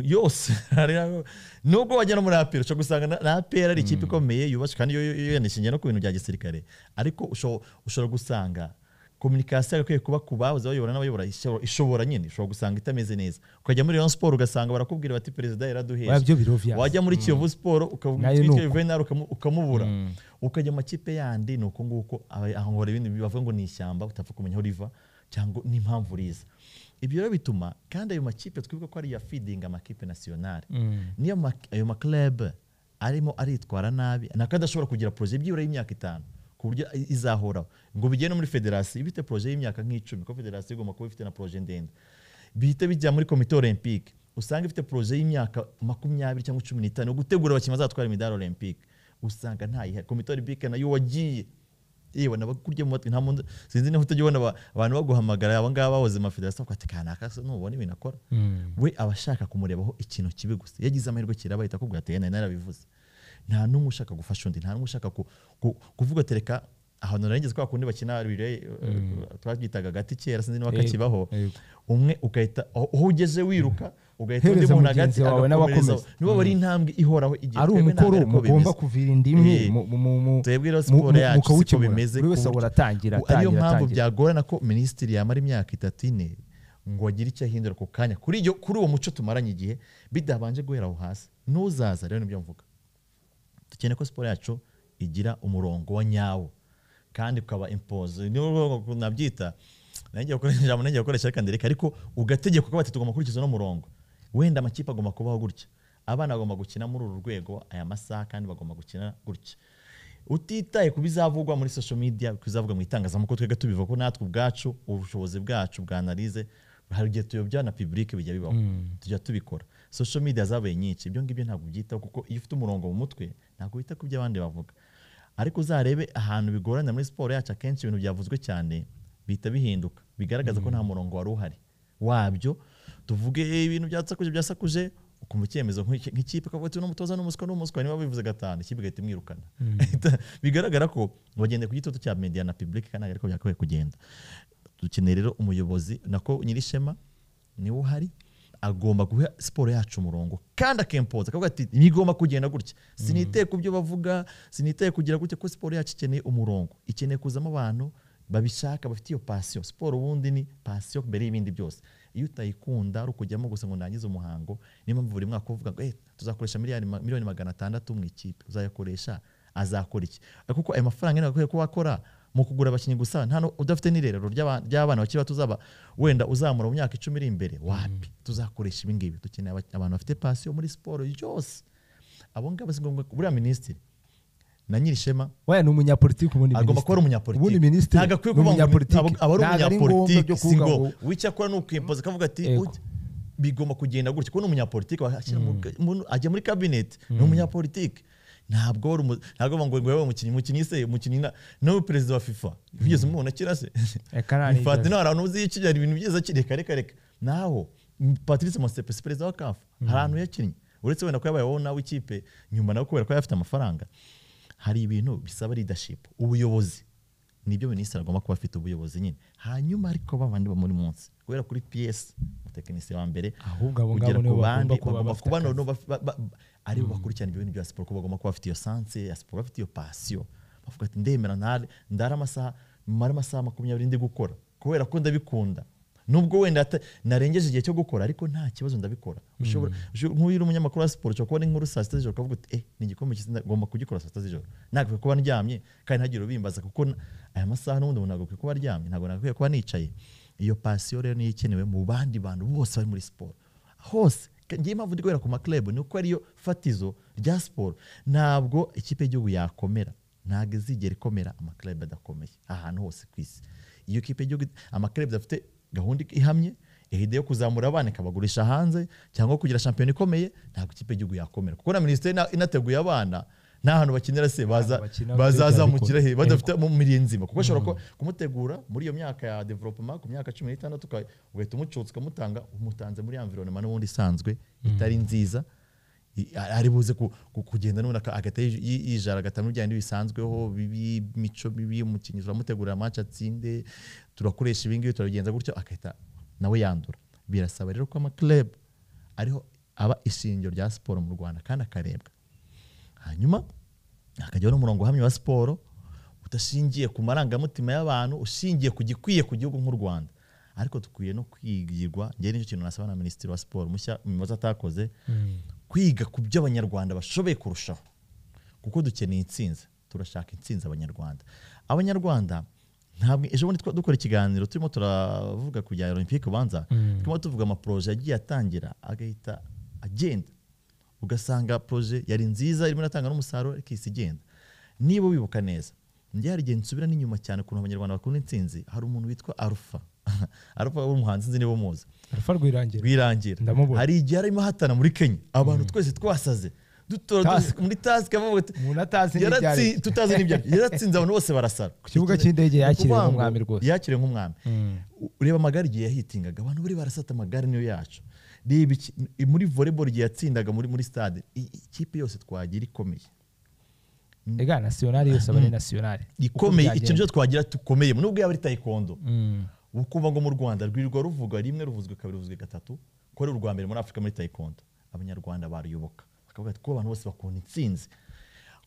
Speaker 2: yose hari aho- nubwo wajya no muri apera ushobora gusanga na- na apera ari ikipe ikomeye yubatswe kandi yo- yo- yo- yanishingiye no ku bintu bya gisirikare ariko usho- ushobora gusanga kominikasiyo ikwiye kuba ku bahoze bayobora n'abayobora ishobora- ishobora nyine ushobora gusanga itameze neza ukajya muri rayon siporo ugasanga barakubwira bati perezida
Speaker 1: Oya,
Speaker 2: yaraduheje
Speaker 1: byo biroviya.
Speaker 2: wajya muri kiyovu siporo ukavuga
Speaker 1: Nayo
Speaker 2: uti
Speaker 1: ni
Speaker 2: "Bityo
Speaker 1: uko."
Speaker 2: venari ukamu- ukamubura ukajya mu makipe yandi ni uko nguko aba- ahora ibintu bavuga ngo ni ishyamba utapfa kumenya aho riva cyangwa n'impamvu riza ibyo rero bituma kandi ayo makipe twibuka ko ari iya feeding amakipe nasiyonari niyo ma- ayo maklebe arimo aritwara nabi nako adashobora kugira poroje byibura y'imyaka itanu ku buryo i- izahoraho ngo bigere no muri federasiyo iba ifite poroje y'imyaka nk'icumi ko federasiyo igomba kuba ifite na poroje ndende bihita bijya muri komite olympique usanga ifite poroje y'imyaka makumyabiri cyangwa cumi n'itanu yo gutegura abakinnyi bazatwara imidari olympique usanga ntayihari komite olympique nayo wagiye yewe nabakurye mu matwi nta muntu sinzi niba utajya ubona aba- abantu baguhamagara aba ngaba bahoze mu mafederasiyo bakati kanaka se nubona ibintu akora we aba ashaka kumurebaho ikintu kibi gusa iyo agize amahirwe kiraba ahita akubwira ati "Eh, nari narabivuze nta n'umwe ushaka gufasha undi nta n'umwe ushaka ku- ku- kuvuga ati reka ahantu narengeze kwa kundi bakina relay, eh, twabyitaga agati kera sinzi niba
Speaker 1: Yego,
Speaker 2: kakibaho
Speaker 1: yego.
Speaker 2: umwe ugahita aho aho ugeze wiruka ugahita undi
Speaker 1: Hereza
Speaker 2: muntu
Speaker 1: mugenzi
Speaker 2: agati
Speaker 1: wawe
Speaker 2: agakomerezaho
Speaker 1: n'abakomeza.
Speaker 2: niba bari intambwe ihoraho igihe
Speaker 1: ari
Speaker 2: twebwe nta
Speaker 1: umukoro
Speaker 2: mbere ko
Speaker 1: mugomba
Speaker 2: bimeze.
Speaker 1: kugira indimwe
Speaker 2: Eh,
Speaker 1: mu- mu- mu- mu-
Speaker 2: twebwe rero
Speaker 1: mu-
Speaker 2: siporo
Speaker 1: mu-
Speaker 2: yacu siko
Speaker 1: mukawukemura.
Speaker 2: bimeze
Speaker 1: buri wese
Speaker 2: ku buryo-
Speaker 1: ahora atangira
Speaker 2: Ubu ariyo
Speaker 1: atangira,
Speaker 2: mpamvu
Speaker 1: atangira.
Speaker 2: byagorana ko minisitiri yamara imyaka itatu ine ngo agire icyo ahindura ku kanya kuri iyo- kuri uwo muco tumaranye igihe bidabanje guhera aho hasi n'uzaza rero nibyo mvuga dukeneye ko siporo yacu igira umurongo wa nyawo kandi ukaba impoze niyo rwego nabyita nanjye gukoresha ijambo nanjye gukoresha reka ndereke ariko ugategeka uko bati tugomba gukurikiza uno murongo wenda amakipe agomba kubaho gutya abana bagomba gukina muri uru rwego aya masaha kandi bagomba gukina gutya utitaye ku bizavugwa muri social media ku bizavugwa mu itangazamakuru twebwe tubivuga ko natwe ubwacu ubushobozi bwacu bwa analize hari igihe tuyobya na public bijya bibaho tujya tubikora social media zabaye nyinshi ibyo ngibyo ntabwo byitaho kuko iyo ufite umurongo mu mutwe ntabwo wita ku byo abandi bavuga ariko uzarebe ahantu bigoranye muri siporo yacu akenshi ibintu byavuzwe cyane bihita bihinduka bigaragaza ko nta murongo wari uhari wabyo tuvuge "Eh, ibintu byasakuje byasakuje ukumva icyemezo nk'iki- nk'ikipe kavuga ati uno mutoza ni umuswa ni umuswa niba bivuze gatanu ikipe igahita imwirukana bigaragara ko bagenda ku gitutu cya media na public kandi ariko byakwiye kugenda dukeneye rero umuyobozi nako nyirishema niwe uhari agomba guha siporo yacu umurongo kandi akempoza akavuga ati igomba kugenda gutya siniteye ku byo bavuga siniteye kugira gutya ko siporo yacu ikeneye umurongo ikeneye kuzamo abantu babishaka bafite iyo pasiyo siporo ubundi ni pasiyo mbere y'ibindi byose iyo utayikunda ari ukujyamo gusa ngo ndangize umuhango niyo mpamvu buri mwaka uvuga ngo eh, tuzakoresha miliyari ma- miliyoni magana atandatu mu ikipe uzayakoresha azakora iki Ariko kuko ayo mafaranga nyine agakwiye kuba akora mu kugura abakinnyi gusa nta nu- udafite n'irerero ry'aba- ry'abana bakiri bato uzaba wenda uzamura mu myaka icumi iri imbere wapi tuzakoresha ibi ngibi dukeneye aba- abantu bafite pasiyo muri siporo yose abo ngabo si ngombwa buriya minisitiri na nyirishema
Speaker 1: Waya ni umunyapolitiki ubundi
Speaker 2: agomba kuba ari umunyapolitiki
Speaker 1: ubundi minisitiri
Speaker 2: ntabwo akwiye
Speaker 1: ni
Speaker 2: kuvuga ngo
Speaker 1: umunyapolitiki.
Speaker 2: aba- aba ari
Speaker 1: Ntabwo ari ngombwa byo
Speaker 2: umunyapolitiki si
Speaker 1: kuvuga
Speaker 2: ngombwa
Speaker 1: ngo-
Speaker 2: wicyo akora ni ukimpoza akavuga ati
Speaker 1: Yego.
Speaker 2: "Ujya- bigomba kugenda gutya kuko ni umunyapolitiki washyira mu- mu- ajya muri kabineti ni umunyapolitiki ntabwo wari umu- ntabwo bavuga ngo yabaye umukinnyi umukinnyi se umukinnyi na- nawe perezida wa fifa bigeze umubona kera se
Speaker 1: Eka nta n'ikibazo.
Speaker 2: Infantino hari ahantu uzi yikinira ibintu byiza ki- reka reka reka naho patrice mosepesi perezida wa kafu hari ahantu yakinnye uretse wenda ko yabaye wowe nawe ikipe nyuma nawe kubera ko yari afite amafaranga hari ibintu bisaba leadership ubuyobozi nibyo minisitiri agomba kuba afite ubuyobozi nyine hanyuma ariko babandi bo muri munsi guhera kuri ps umutekinisiye wa mbere
Speaker 1: Ahubwo abo
Speaker 2: kugera
Speaker 1: ngabo nibo
Speaker 2: ku bandi
Speaker 1: bagomba kuba
Speaker 2: bagomba
Speaker 1: bafite
Speaker 2: kuba
Speaker 1: akazi.
Speaker 2: noneho baf- ba- ba- ba- aribo bakurikirana ibyo bintu bya siporo ko bagomba kuba bafite iyo sanse ya siporo bafite iyo pasiyo bavuga ati ndemera ntare- ndare amasaha mara amasaha makumyabiri ndi gukora kubera ko ndabikunda nubwo wenda ata- narengeje igihe cyo gukora ariko nta kibazo ndabikora ushobora ushobora- nk'uyu uri umunyamakuru wa siporo ushobora kubona inkuru saa sita z'ijoro ukavuga uti eh ni igikombe cyiza ngomba kugikora saa sita z'ijoro nagakwiye kuba ndyamye kandi ntagire ubimbaza kuko n- aya masaha n'ubundi umuntu nagakwiye kuba aryamye ntabwo nagakwiye kuba nicaye iyo pasiyo rero niyo ikenewe mu bandi bantu bose bari muri siporo hose ngewe impamvu ndi guhera ku makirebu ni uko ariyo fatizo rya siporo ntabwo ikipe y'igihugu yakomera ntabwo izigera ikomera amakirebu adakomeye ahantu hose ku isi iyo kipe y'igihugu amakirebu adafite gahunda ihamye ihide yo kuzamura abana ikabagurisha hanze cyangwa kugira shampiyona ikomeye ntabwo ikipe y'igihugu yakomera kuko na minisiteri ina- inateguye abana nta hantu bakinira se baza-
Speaker 1: bakina
Speaker 2: bazazamukira he
Speaker 1: ariko-
Speaker 2: badafite mu mirire nzima kuko ashobora ku- kumutegura muri iyo myaka ya development ku myaka cumi n'itandatu uka- ugahita umucutsa ukamutanga umutanze muri environment n'ubundi isanzwe itari nziza I- ari buze ku- ku- kugenda n'ubundi aka- agahita yij- yi- yijara agatamo ibijyanye n'ibisanzweho bibi imico bibi umukinnyi turamutegurira match atsinde turakoresha ibi ngibi turabigenza gutyo agahita nawe yandura birasaba rero ko amakleb ariho aba ishingiro rya siporo mu rwanda kandi akarebwa hanyuma hakajyaho n'umurongo uhamye wa siporo udashingiye ku marangamutima y'abantu ushingiye ku gikwiye ku gihugu nk'u rwanda ariko dukwiye no kwigirwa njyewe nicyo kintu nasaba na minisitiri wa siporo mushya umuyobozi atakoze kwiga ku byo abanyarwanda bashoboye kurushaho kuko dukeneye intsinzi turashaka intsinzi abanyarwanda abanyarwanda ntabwo ejo bundi twa- dukora ikiganiro turimo turavuga ku bya olympique ubanza turimo tuvuga amaporoje yagiye atangira agahita agenda ugasanga proje yari nziza irimo iratanga n'umusaruro ariko isi igenda niba wibuka neza njye hari igihe nsubira n'inyuma cyane ukuntu abanyarwanda bakunda intsinzi hari umuntu witwa arufa arufa w'umuhanzi nzi niba umuzi
Speaker 1: Alpha Rwirangira
Speaker 2: rwirangira
Speaker 1: Ndamubona.
Speaker 2: hari igihe arimo ahatana muri kenya abantu twese twasaze dutora
Speaker 1: Task.
Speaker 2: dusi- muri task avuga ati
Speaker 1: umuntu atazi n'ibyari
Speaker 2: yaratsi- tutazi n'ibyari yaratsinze abantu bose barasara ku
Speaker 1: kibuga cy'indege yakiriwe
Speaker 2: Ni ukuvuga ngo
Speaker 1: nk'umwami rwose.
Speaker 2: yakiriwe nk'umwami U- ureba amagare igihe yahitingaga abantu bari barasata amagare niyo yacu reba iki- i- muri volleyball igihe yatsindaga muri muri stade i- ikipe yose twagira ikomeye
Speaker 1: ega nasiyonari yose aba ari nasiyonari
Speaker 2: ikomeye icyo byo twagira tukomeyemo nubwo yaba ari taekwondo ukuvuga ngo mu rwanda rwirirwa ruvugwa rimwe ruvuzwe kabiri ruvuzwe gatatu ko ari urwa mbere muri afurika muri taekwondo abanyarwanda baruyoboka bakavuga ati ko abantu bose bakunda intsinzi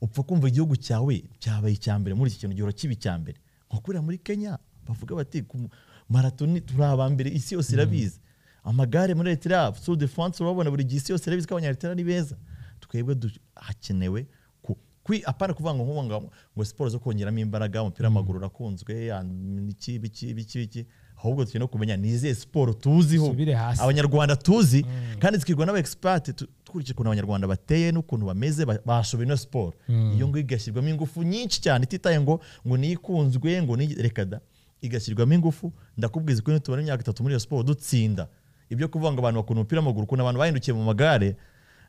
Speaker 2: upfa kumva igihugu cyawe cyabaye icya mbere muri iki kintu gihora kiba icya mbere nko kuriya muri kenya bavuga bati ku mu- maratoni turi aba mbere isi yose irabizi amagare muri eritrea sur de france urababona buri gihe isi yose irabizi ko abanyaritera ni beza twebwe du- hakenewe ku- kwi apana kuvuga ngo nkubu ngo ngo siporo zo kongeramo imbaraga umupira w'amaguru urakunzwe ya- iki biki biki biki ahubwo dukeneye no kumenya ni izihe siporo tuziho
Speaker 1: Subire hasi.
Speaker 2: abanyarwanda tuzi kandi zikigwa n'abaexpert tu- dukurikije ukuntu abanyarwanda bateye n'ukuntu bameze ba- bashoboye no siporo iyo ngo igashyirwamo ingufu nyinshi cyane ititaye ngo ngo niyikunzwe ngo ni reka da igashyirwamo ingufu ndakubwiza ko nitubara imyaka itatu muri iyo siporo dutsinda ibyo kuvuga ngo abantu bakunda umupira w'amaguru ukuntu abantu bahindukiye mu magare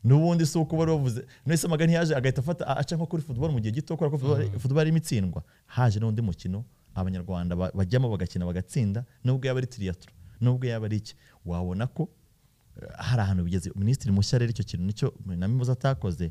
Speaker 2: n'ubundi si uko bari bavuze nese amagare ntiyaje agahita afata a- aca nko kuri football mu gihe gito kubera ko football, football irimo itsindwa haje n'undi mukino abanyarwanda ba- bajyamo bagakina bagatsinda nubwo yaba ari triatro nubwo yaba ari iki wabona ko eh, hari ahantu bigeze minisitiri mushya rero icyo kintu nicyo namibuza atakoze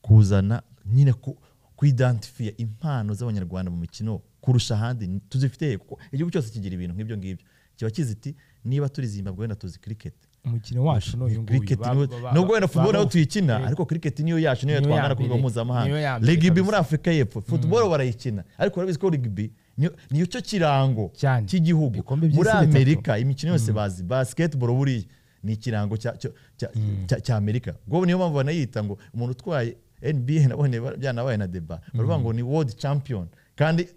Speaker 2: kuzana nyine ku kuidentifia impano z'abanyarwanda mu mikino kurusha ahandi ni- tuzifite he? kuko igihugu cyose kigira ibintu nk'ibyo ngibyo kiba kizi iti niba turi zimbabwe wenda tuzi cricket
Speaker 1: umukino wacu n'uyu nguyu
Speaker 2: cricket niyo nubwo wenda football nayo tuyikina ariko cricket niyo yacu niyo
Speaker 1: Niyo ya
Speaker 2: twangana ku rwego
Speaker 1: mbere.
Speaker 2: mpuzamahanga
Speaker 1: Niyo ya mbere
Speaker 2: rugby
Speaker 1: kabisa.
Speaker 2: muri afurika y'epfo football barayikina ariko urabizi ko rugby niyo- niyo cyo kirango
Speaker 1: Cyane.
Speaker 2: cy'igihugu
Speaker 1: Ibikombe by'isi
Speaker 2: muri
Speaker 1: bitatu.
Speaker 2: amerika imikino yose bazi basketball buriya ni ikirango cya- cya- cya- cya- cya amerika ubwo niyo mpamvu banayita ngo umuntu utwaye nba nabonye ba- byanabaye na deba baravuga ngo ni world champion kandi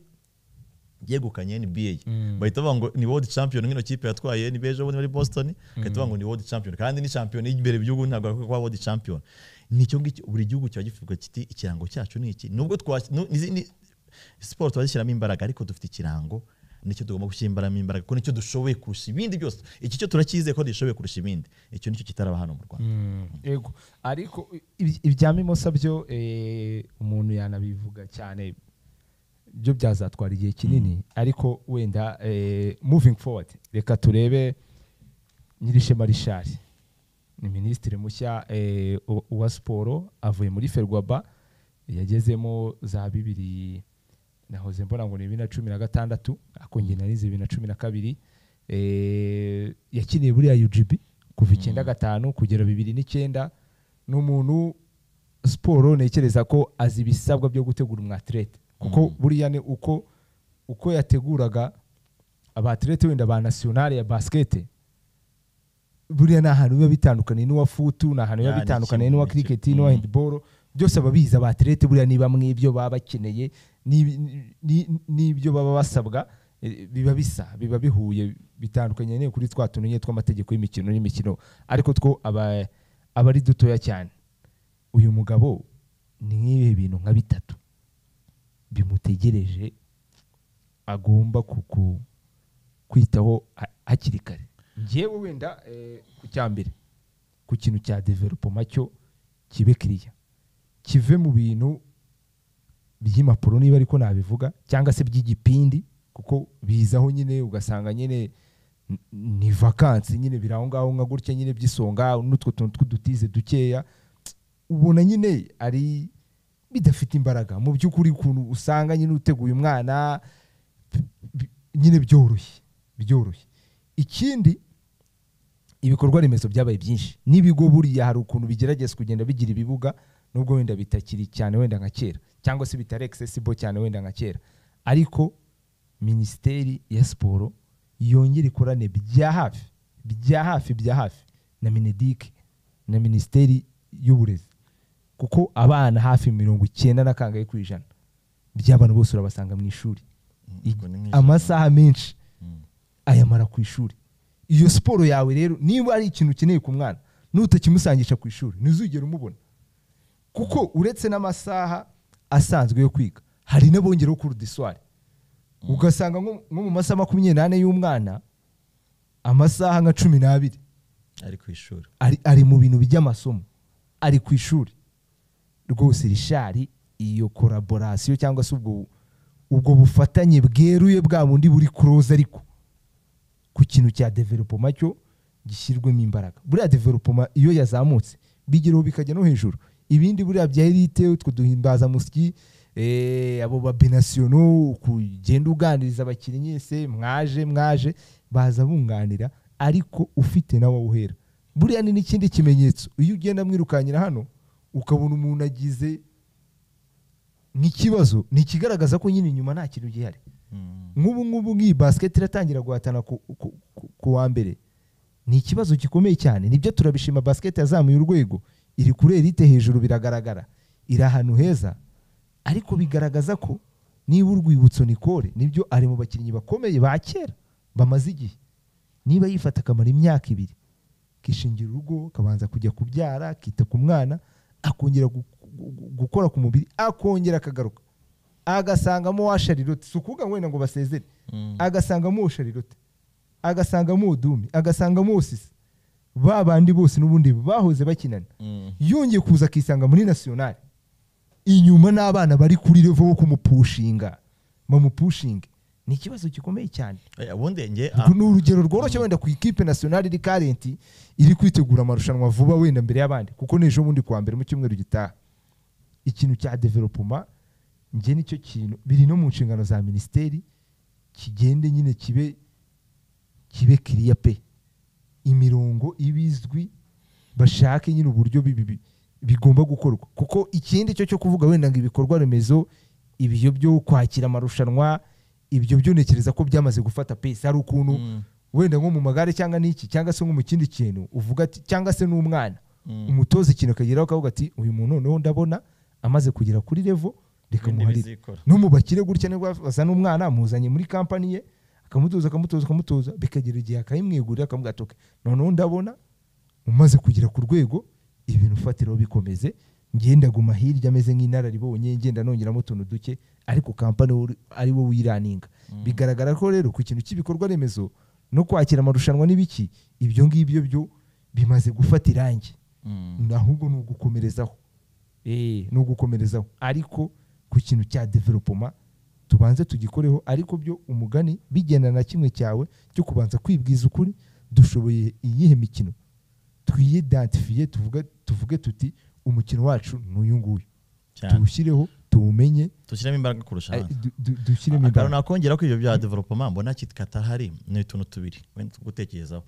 Speaker 2: yegukanye NBA bahita bavuga ngo ni world champion nk'ino kipe yatwaye NBA ejo bundi muri Boston bahita bavuga ngo ni world champion kandi ni champion y'imbere b'igihugu ntabwo bakwiye kuba world champion nicyo ngicyo buri gihugu kiba kivuga kiti ikirango cyacu ni iki nubwo twa nu- nizi- ni- siporo turazishyiramo imbaraga ariko dufite ikirango nicyo tugomba gushyiramo imbaraga kuko nicyo dushoboye kurusha ibindi byose iki cyo turacyizeye ko dushoboye kurusha ibindi icyo nicyo kitaraba hano mu Rwanda
Speaker 1: ego ariko ibi- ibya mimosa byo eh, umuntu yanabivuga cyane byo byazatwara igihe kinini ariko wenda eh, moving forward reka turebe nyirishema rishari ni minisitiri mushya eh, u- wa siporo avuye muri ferwaba yagezemo za bibiri nahoze mbona ngo ni bibiri na cumi na gatandatu ariko njye narize bibiri na cumi na kabiri eh, yakiniye buriya UGB kuva icyenda gatanu kugera bibiri n'icyenda ni umuntu siporo ntekereza ko azi ibisabwa byo gutegura umwatirete kuko buriya ni uko uko yateguraga abaterete wenda ba nasiyonari ya basikete buriya ni ahantu biba bitandukaniye n'uwa futu ni ahantu biba
Speaker 2: Ah, ni
Speaker 1: bitandukaniye
Speaker 2: kimwe,
Speaker 1: n'uwa
Speaker 2: ni
Speaker 1: kiriketi
Speaker 2: kimwe.
Speaker 1: n'uwa
Speaker 2: Mm.
Speaker 1: hendiboro byose ababizi abaterete buriya niba mu ibyo baba bakeneye n'ibi- ni- n'ibyo baba basabwa eh, biba bisa biba bihuye bitandukanye nyine kuri twa tuntu nyine tw'amategeko y'imikino n'imikino ariko two aba aba ari dutoya cyane uyu mugabo ni nk'ibihe bintu nka bitatu bimutegereje agomba kuku kwitaho ha- hakiri kare ngewe wenda eh, ku cya mbere ku kintu cya developoma cyo kibe kiriya kive mu bintu by'impapuro niba ariko nabivuga cyangwa se by'igipindi kuko bizaho nyine ugasanga nyine n- ni vakansi nyine biri aho ngaho nka gutya nyine by'isonga n'utwo tuntu tw'udutize dukeya ubona nyine ari bidafite imbaraga mu by'ukuri ukuntu usanga nyine uteguye umwana bi- nyine byoroshye byoroshye ikindi ibikorwa remezo byabaye byinshi n'ibigo buriya hari ukuntu bigerageza kugenda bigira ibibuga nubwo wenda bitakiri cyane wenda nka kera cyangwa se bitari accessible cyane wenda nka kera ariko minisiteri ya siporo yongera ikorane bya hafi bya hafi bya hafi na minedike na minisiteri y'uburezi kuko abana hafi mirongo icyenda na kangahe ku ijana by'abana bose urabasanga mu ishuri
Speaker 2: ubwo ni nk'ijana.
Speaker 1: amasaha menshi
Speaker 2: Mm.
Speaker 1: ayamara ku ishuri iyo siporo yawe rero niba ari ikintu ukeneye ku mwana nutakimusangisha ku ishuri ntuzigere umubona kuko uretse n'amasaha asanzwe yo kwiga hari n'abongeraho kurudiswari ugasanga nko nko mu masaha makumyabiri n'ane y'umwana amasaha nka cumi n'abiri
Speaker 2: ari ku ishuri
Speaker 1: ari, ari mu bintu by'amasomo ari ku ishuri rwose rishari iyo koraborasiyo cyangwa se ubwo ubwo bufatanye bweruye bwa bundi buri kuroza ariko ku kintu cya developoma cyo gishyirwemo imbaraga buriya developoma iyo yazamutse bigeraho bikajya no hejuru ibindi buriya bya elite utwo duhimbaza musyi eh, abo babenasiyono kugenda uganiriza abakinnyi se mwaje mwaje baza bunganira ariko ufite nawe uhera buriya ni n'ikindi kimenyetso iyo ugenda mwirukankira hano ukabona umuntu agize nk'ikibazo ni ikigaragaza ko nyine inyuma nta kintu gihari
Speaker 2: Mm.
Speaker 1: nk'ubu ngubu nk'iyi basiketi iratangira guhatana ku, ku, ku, ku wa mbere ni ikibazo gikomeye cyane nibyo turabishima basiketi yazamuye urwego iri kuri erite hejuru biragaragara iri ahantu heza ariko bigaragaza ko niba urwibutso nikore nibyo ari mu bakinnyi bakomeye ba kera bamaze igihe niba yifata akamara imyaka ibiri kishingira urugo kabanza kujya kubyara akita ku mwana akongera gu- gu- gu- gukora ku mubiri akongera akagaruka agasangamo wa sharilote si ukuvuga ngo wenda ngo basezere
Speaker 2: Mm.
Speaker 1: agasangamo uwo sharilote agasangamo uwo dumi agasangamo uwo sisi ba bandi bose n'ubundi bahoze bakinana
Speaker 2: Mm.
Speaker 1: yongeye kuza akisanga muri nasiyonari inyuma n'abana bari kuri revo wo kumupushinga bamupushinge ni ikibazo gikomeye cyane
Speaker 2: Eh, ubundi nge
Speaker 1: Ubwo ni urugero rworoshye wenda ku ikipe nasiyonari iri karenti iri kwitegura amarushanwa vuba wenda mbere y'abandi kuko n'ejo bundi kuwa mbere mu cyumweru gitaha ikintu cya developoma njye nicyo kintu biri no mu nshingano za minisiteri kigende nyine kibe kibe kiriya pe imirongo ibizwi bashake nyine uburyo bi- bi- bi- bigomba gukorwa kuko ikindi cyo cyo kuvuga wenda ngo ibikorwa remezo ibyo byo kwakira amarushanwa ibyo byo ntekereza ko byamaze gufata pesi hari ukuntu
Speaker 2: Mm.
Speaker 1: wenda nko mu magare cyangwa n'iki cyangwa se nko mu kindi kintu uvuga ati cyangwa se n'umwana
Speaker 2: Mm.
Speaker 1: umutoza ikintu akageraho akavuga ati uyu muntu noneho ndabona amaze kugera kuri revo reka
Speaker 2: ibindi
Speaker 1: muharire
Speaker 2: bizikora
Speaker 1: numubakire gutya nibwo azana umwana amuzanye muri kampani ye akamutoza akamutoza akamutoza bikagera igihe akayimwegurira akamuga ati "Okay, noneho ndabona umaze kugera ku rwego ibintu ufatiraho bikomeze ngenda guma hirya ameze nk'inararibonye ngenda nongeramo utuntu duke ariko kampani wo- ari wo wiraninga bigaragara ko rero ku kintu cy'ibikorwa remezo no kwakira amarushanwa n'ibiki ibyo ngibyo byo bimaze gufata irangi
Speaker 2: Mm.
Speaker 1: ahubwo ni ugukomerezaho Eh, ni ugukomerezaho ariko ku kintu cya developoma tubanze tugikoreho ariko byo umugani bigenda na kimwe cyawe cyo kubanza kwibwiza ukuri dushoboye iyihe mikino twiyidantifiye tuvuge tuvuge tuti umukino wacu ni uyu nguyu
Speaker 2: cyane
Speaker 1: tuwushyireho tuwumenye
Speaker 2: tushyiramo imbaraga kurusha ahandi
Speaker 1: du- du- dushyiremo
Speaker 2: akantu
Speaker 1: imbaraga
Speaker 2: nakongera ko ibyo bya developoma mbona katahari ni utuntu tubiri wenda two gutekerezaho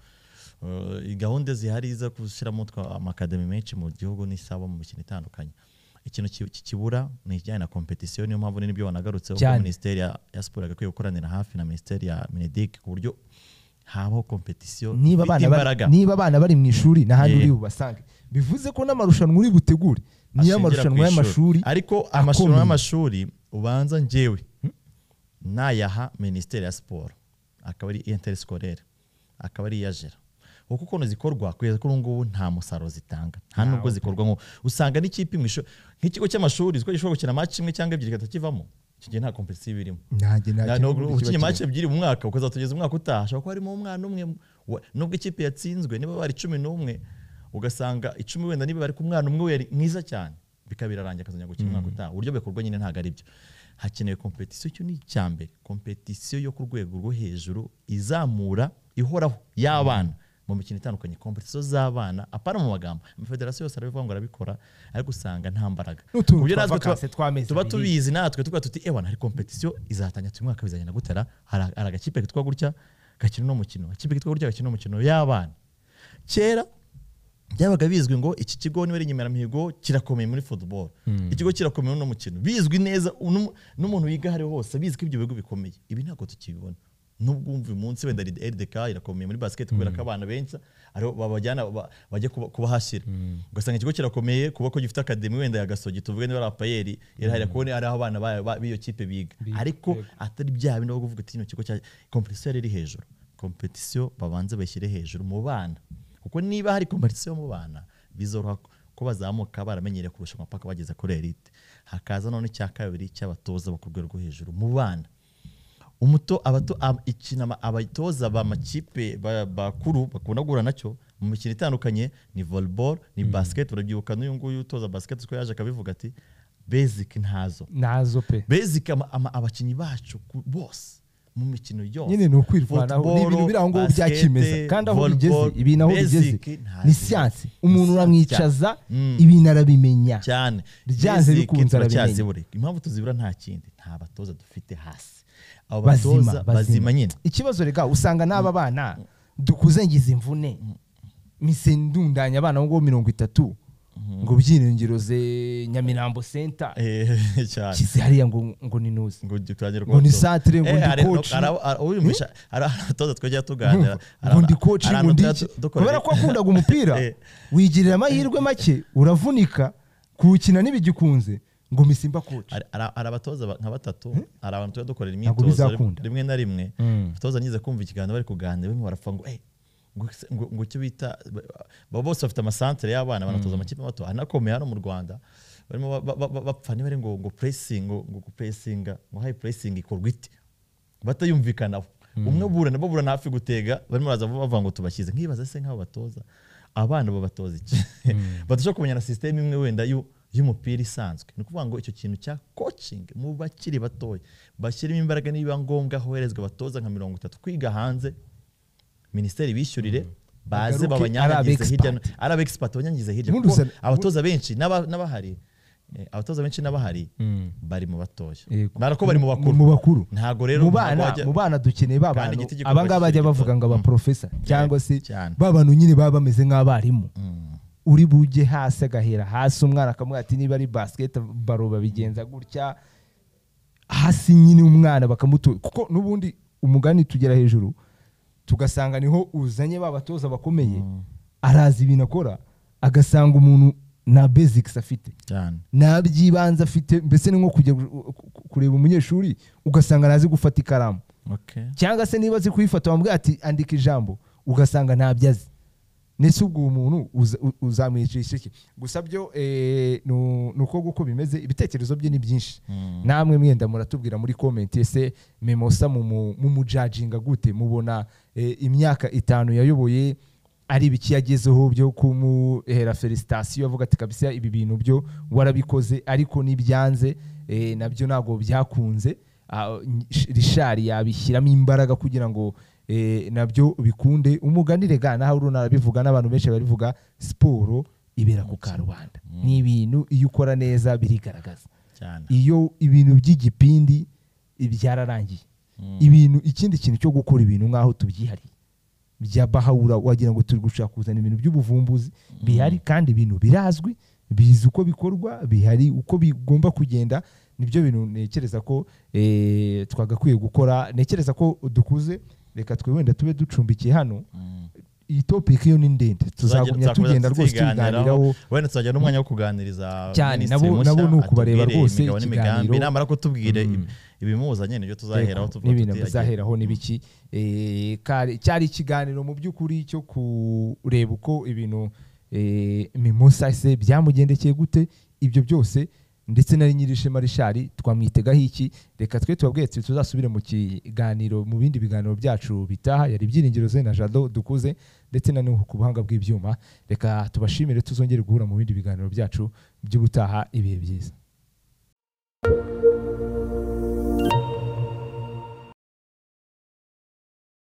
Speaker 2: Uh, gahunda zihari zo gushyiramo twa amakademi menshi mu gihugu n'isaba mu mikino itandukanye ikintu ki- ki- kibura ni ikijyanye na kompetisiyo niyo mpamvu n'ibyo wanagarutseho ko
Speaker 1: Cyane.
Speaker 2: minisiteri ya ya siporo yagakwiye gukoranira hafi na minisiteri ya minedik ku buryo habaho kompetisiyo
Speaker 1: niba abana
Speaker 2: ifite imbaraga
Speaker 1: bari, niba abana bari mu ishuri n'ahandi
Speaker 2: Yeah.
Speaker 1: uri bubasange bivuze ko n'amarushanwa uri butegure niyo
Speaker 2: ashingira
Speaker 1: amarushanwa
Speaker 2: ku
Speaker 1: y'amashuri
Speaker 2: ariko amarushanwa
Speaker 1: akomeye.
Speaker 2: y'amashuri ubanza njyewe nayaha minisiteri ya siporo akaba ari interisikorere akaba ari iyajera kuko ukuntu zikorwa kugeza kuri ubu ngubu nta musaruro zitanga nta nubwo zikorwa nko usanga n'ikipe mu ishuri nk'ikigo cy'amashuri ziko gishobora gukina match imwe cyangwa ebyiri kigahita kivamo icyo gihe nta kompetisiyo iba irimo
Speaker 1: nanjye nta
Speaker 2: Na-
Speaker 1: kintu
Speaker 2: nubwo
Speaker 1: kiba
Speaker 2: ukinnye
Speaker 1: kirimo.
Speaker 2: match ebyiri mu mwaka ukazatugeza umwaka utaha hashobora kuba harimo umwana umwe wa- nubwo ikipe yatsinzwe niba bari cumi n'umwe ugasanga icumi wenda niba bari ku mwana umwe we yari mwiza cyane bikaba birarangira akazajya gukina umwaka utaha uburyo bikorwa nyine ntabwo ari byo hakenewe kompetisiyo icyo ni icya mbere kompetisiyo yo ku rwego rwo hejuru izamura ihoraho y'abana mu mikino itandukanye kompetisiyo z'abana apana mu magambo amafederasiyo yose arabivuga ngo arabikora ariko usanga nta mbaraga
Speaker 1: N'utuntu
Speaker 2: ku buryo
Speaker 1: twa
Speaker 2: natwe tuba-
Speaker 1: vacances tw'amezi
Speaker 2: tuba
Speaker 1: abiri.
Speaker 2: tubi izi natwe tuba tuti ewana hari kompetisiyo izatangira uyu mwaka bizagenda gutera hari hari agakipe kitwa gutya gakina uno mukino agakipe kitwa gutya gakina uno mukino y'abana kera byabaga bizwi ngo iki kigo niba ari inyemeramihigo kirakomeye muri football ikigo kirakomeye uno mukino bizwi neza uno- n'umuntu wiga aho ari ho hose bizwi ko ibyo bigo bikomeye ibi ntabwo tukibibona nubwo umva uyu munsi wenda rdk irakomeye muri basket kubera ko abana benshi ariho babajyana ba- bajya kuba- kubahashyira ugasanga ikigo kirakomeye kuba ko gifite akademi wenda ya gasogi tuvuge niba ari apayeri irahira kubona ari aho abana ba- ba- b'iyo kipe biga ariko atari bya bindi aho kuvuga ati kino kigo cya kompetisiyo yari iri hejuru kompetisiyo babanze bayishyire hejuru mu bana kuko niba hari kompetisiyo mu bana bizoroha ko bazamuka baramenyereye kurushanwa paka bageze kuri elite hakaza none icya kabiri cy'abatoza bo ku rwego rwo hejuru mu bana umuto abato ab- ikina ama- abatoza ba makipe ba- bakuru bakunda guhura nacyo mu mikino itandukanye ni volleyball ni basket urabyibuka n'uyu nguyu utoza basket ko yaje akabivuga ati basic ntazo
Speaker 1: nazo pe
Speaker 2: basic ama- ama- abakinnyi bacu ku- bose mu mikino yose
Speaker 1: nyine ni ukwirwanaho ni ibintu
Speaker 2: Football,
Speaker 1: biri aho ngaho
Speaker 2: basket,
Speaker 1: byakimeza kandi aho bigeze
Speaker 2: volleyball,
Speaker 1: ibi naho
Speaker 2: basic
Speaker 1: bigeze
Speaker 2: ntazo.
Speaker 1: ni siyansi umuntu uramwicaza
Speaker 2: Mm.
Speaker 1: ibintu arabimenya
Speaker 2: cyane
Speaker 1: Byanze
Speaker 2: Basic
Speaker 1: bikunze arabimenya.
Speaker 2: turacyazibura. impamvu tuzibura nta kindi nta batoza dufite hasi abo
Speaker 1: bazima
Speaker 2: batoza bazima nyine
Speaker 1: ikibazo rega usanga n'aba bana dukuze ngize imvune mise ndundanya abana ngo mirongo itatu ngo byiringiro ze nyamirambo senta
Speaker 2: Eh, cyane
Speaker 1: shyize hariya ngo ngo ni nuzi
Speaker 2: ngo turagire
Speaker 1: Ngo ni
Speaker 2: kubatoza.
Speaker 1: centre, ngo
Speaker 2: Eh,
Speaker 1: ndi
Speaker 2: hari-
Speaker 1: coach.
Speaker 2: hari abo- hari- urimisha- hari abatoza twajya tuganira hari
Speaker 1: ngo
Speaker 2: aba-
Speaker 1: ndi koci
Speaker 2: hari
Speaker 1: ngo ndi
Speaker 2: abatoza
Speaker 1: iki
Speaker 2: du- dukorera-
Speaker 1: kubera ko wakundaga umupira
Speaker 2: Eh.
Speaker 1: wigirira amahirwe make uravunika kuwukina ntibigikunze ngo mise mba koci
Speaker 2: hari- hari- hari abatoza ba- nka batatu hari abantu tuba dukorera
Speaker 1: Ntabwo
Speaker 2: imyitozo rim-
Speaker 1: bizakunda.
Speaker 2: rimwe na rimwe
Speaker 1: Mm.
Speaker 2: abatoza nize kumva ikiganiro bari kuganira bimwe barapfa ngo "Eh, ngo se- ngo ngo icyo bita ba bose bafite amasantere y'abana banatoza amakipe mato anakomeye hano mu rwanda barimo ba- ba- ba- bapfa niba ari ngo ngo pressing ngo ngo pressinga ngo high pressing ikorwa ite batayumvikanaho umwe burana baburana hafi gutega barimo baraza bavuga ngo tubashyize nkibaza se nk'abo batoza abana babatoza iki badashobora kumenya na sisiteme imwe wenda y'u- y'umupira isanzwe ni ukuvuga ngo icyo kintu cya coaching mu bakiri batoya bashyiremo imbaraga niba ngombwa hoherezwa abatoza nka mirongo itatu kwiga hanze minisiteri bishyurire baze
Speaker 1: Bagaruke
Speaker 2: babanyanyagize
Speaker 1: ari
Speaker 2: hirya no
Speaker 1: abexpat.
Speaker 2: ari abexpat banyanyagize hirya
Speaker 1: Ubundi
Speaker 2: kuko
Speaker 1: usa-
Speaker 2: abatoza benshi n'aba- n'abahari eh, abatoza benshi n'abahari bari mu batoya
Speaker 1: Yego.
Speaker 2: barako bari mu bakuru
Speaker 1: mu bakuru
Speaker 2: ntabwo rero
Speaker 1: mu
Speaker 2: ntabwo
Speaker 1: bana
Speaker 2: wajya-
Speaker 1: mu bana dukeneye ba
Speaker 2: Kandi
Speaker 1: bantu
Speaker 2: igiti gikorwa
Speaker 1: aba ngaba bajya
Speaker 2: kikiri
Speaker 1: bavuga ngo
Speaker 2: gito.
Speaker 1: abaprofesa cyangwa se
Speaker 2: cyane.
Speaker 1: ba bantu nyine baba bameze nk'abarimu uri bujye hasi agahera hasi umwana akamubwira ati niba ari basiketi baro babigenza gutya hasi nyine umwana bakamutura kuko n'ubundi umugani tugera hejuru tugasanga niho uzanye ba batoza bakomeye arazi ibintu akora agasanga umuntu nta bezikisi afite
Speaker 2: cyane
Speaker 1: nta by'ibanze afite mbese ni nko kujya gu- ku- kureba umunyeshuri ugasanga ntazi gufata ikaramu
Speaker 2: okay
Speaker 1: cyangwa se niba azi kuyifata wamubwira ati andika ijambo ugasanga ntabyo azi ndetse ubwo uwo muntu uza- u- uzamwicisha iki gusa byo eh, nu- ni uko guko bimeze ibitekerezo bye ni byinshi namwe mwenda muratubwira muri komenti ese memosa mumu- mumujajinga gute mubona eh, imyaka itanu yayoboye ari ibiki yagezeho byo kumuhera felicitasiyo avuga ati kabisa ibi bintu byo warabikoze ariko n'ibyanze eh, nabyo ntabwo byakunze Ah, Nsh- rishari yabishyiramo imbaraga kugira ngo eh, nabyo bikunde umuganire ga naho uruna arabivuga n'abantu benshi barivuga siporo ibera ku karubanda ni ibintu iyo ukora neza birigaragaza
Speaker 2: cyane
Speaker 1: iyo ibintu by'igipindi byararangiye ibintu ikindi kintu cyo gukora ibintu nk'aho tubyihariye bya bahawura wagira ngo turi gushaka kuzana ibintu by'ubuvumbuzi bihari kandi ibintu birazwi bizi uko bikorwa bihari uko bigomba kugenda nibyo bintu ntekereza ko eh, twagakwiye gukora ntekereza ko dukuze reka twe wenda tube ducumbikiye hano iyi topic yo ni ndende tuzagumya
Speaker 2: tuzakomeza
Speaker 1: tugenda rwose
Speaker 2: tuziganiraho.
Speaker 1: tubiganiraho
Speaker 2: wenda tuzagira n'umwanya wo kuganiriza
Speaker 1: Cyane,
Speaker 2: minisitiri
Speaker 1: nabo-
Speaker 2: mushya,
Speaker 1: nabo ni ukubareba
Speaker 2: atubwire
Speaker 1: rwose
Speaker 2: imigabo n'imigambi,
Speaker 1: ikiganiro.
Speaker 2: namara kutubwira
Speaker 1: Mm.
Speaker 2: ibi- ibimuzanye nibyo tuzaheraho
Speaker 1: Yego,
Speaker 2: tuvuga
Speaker 1: n'ibintu
Speaker 2: tuti, agiye-
Speaker 1: bizaheraho n'ibiki Eh, kari- cyari ikiganiro mu by'ukuri cyo kureba uko ibintu eh, mimosa se byamugendekeye gute ibyo byose ndetse na nyirishema rishari twamwitegaho iki reka twe tubabwiye tuti tuzasubire mu kiganiro mu bindi biganiro byacu bitaha yari ibyiringiro ze na jado dukuze ndetse na nuhu ku buhanga bw'ibyuma reka tubashimire tuzongere guhura mu bindi biganiro byacu by'ubutaha ibihe byiza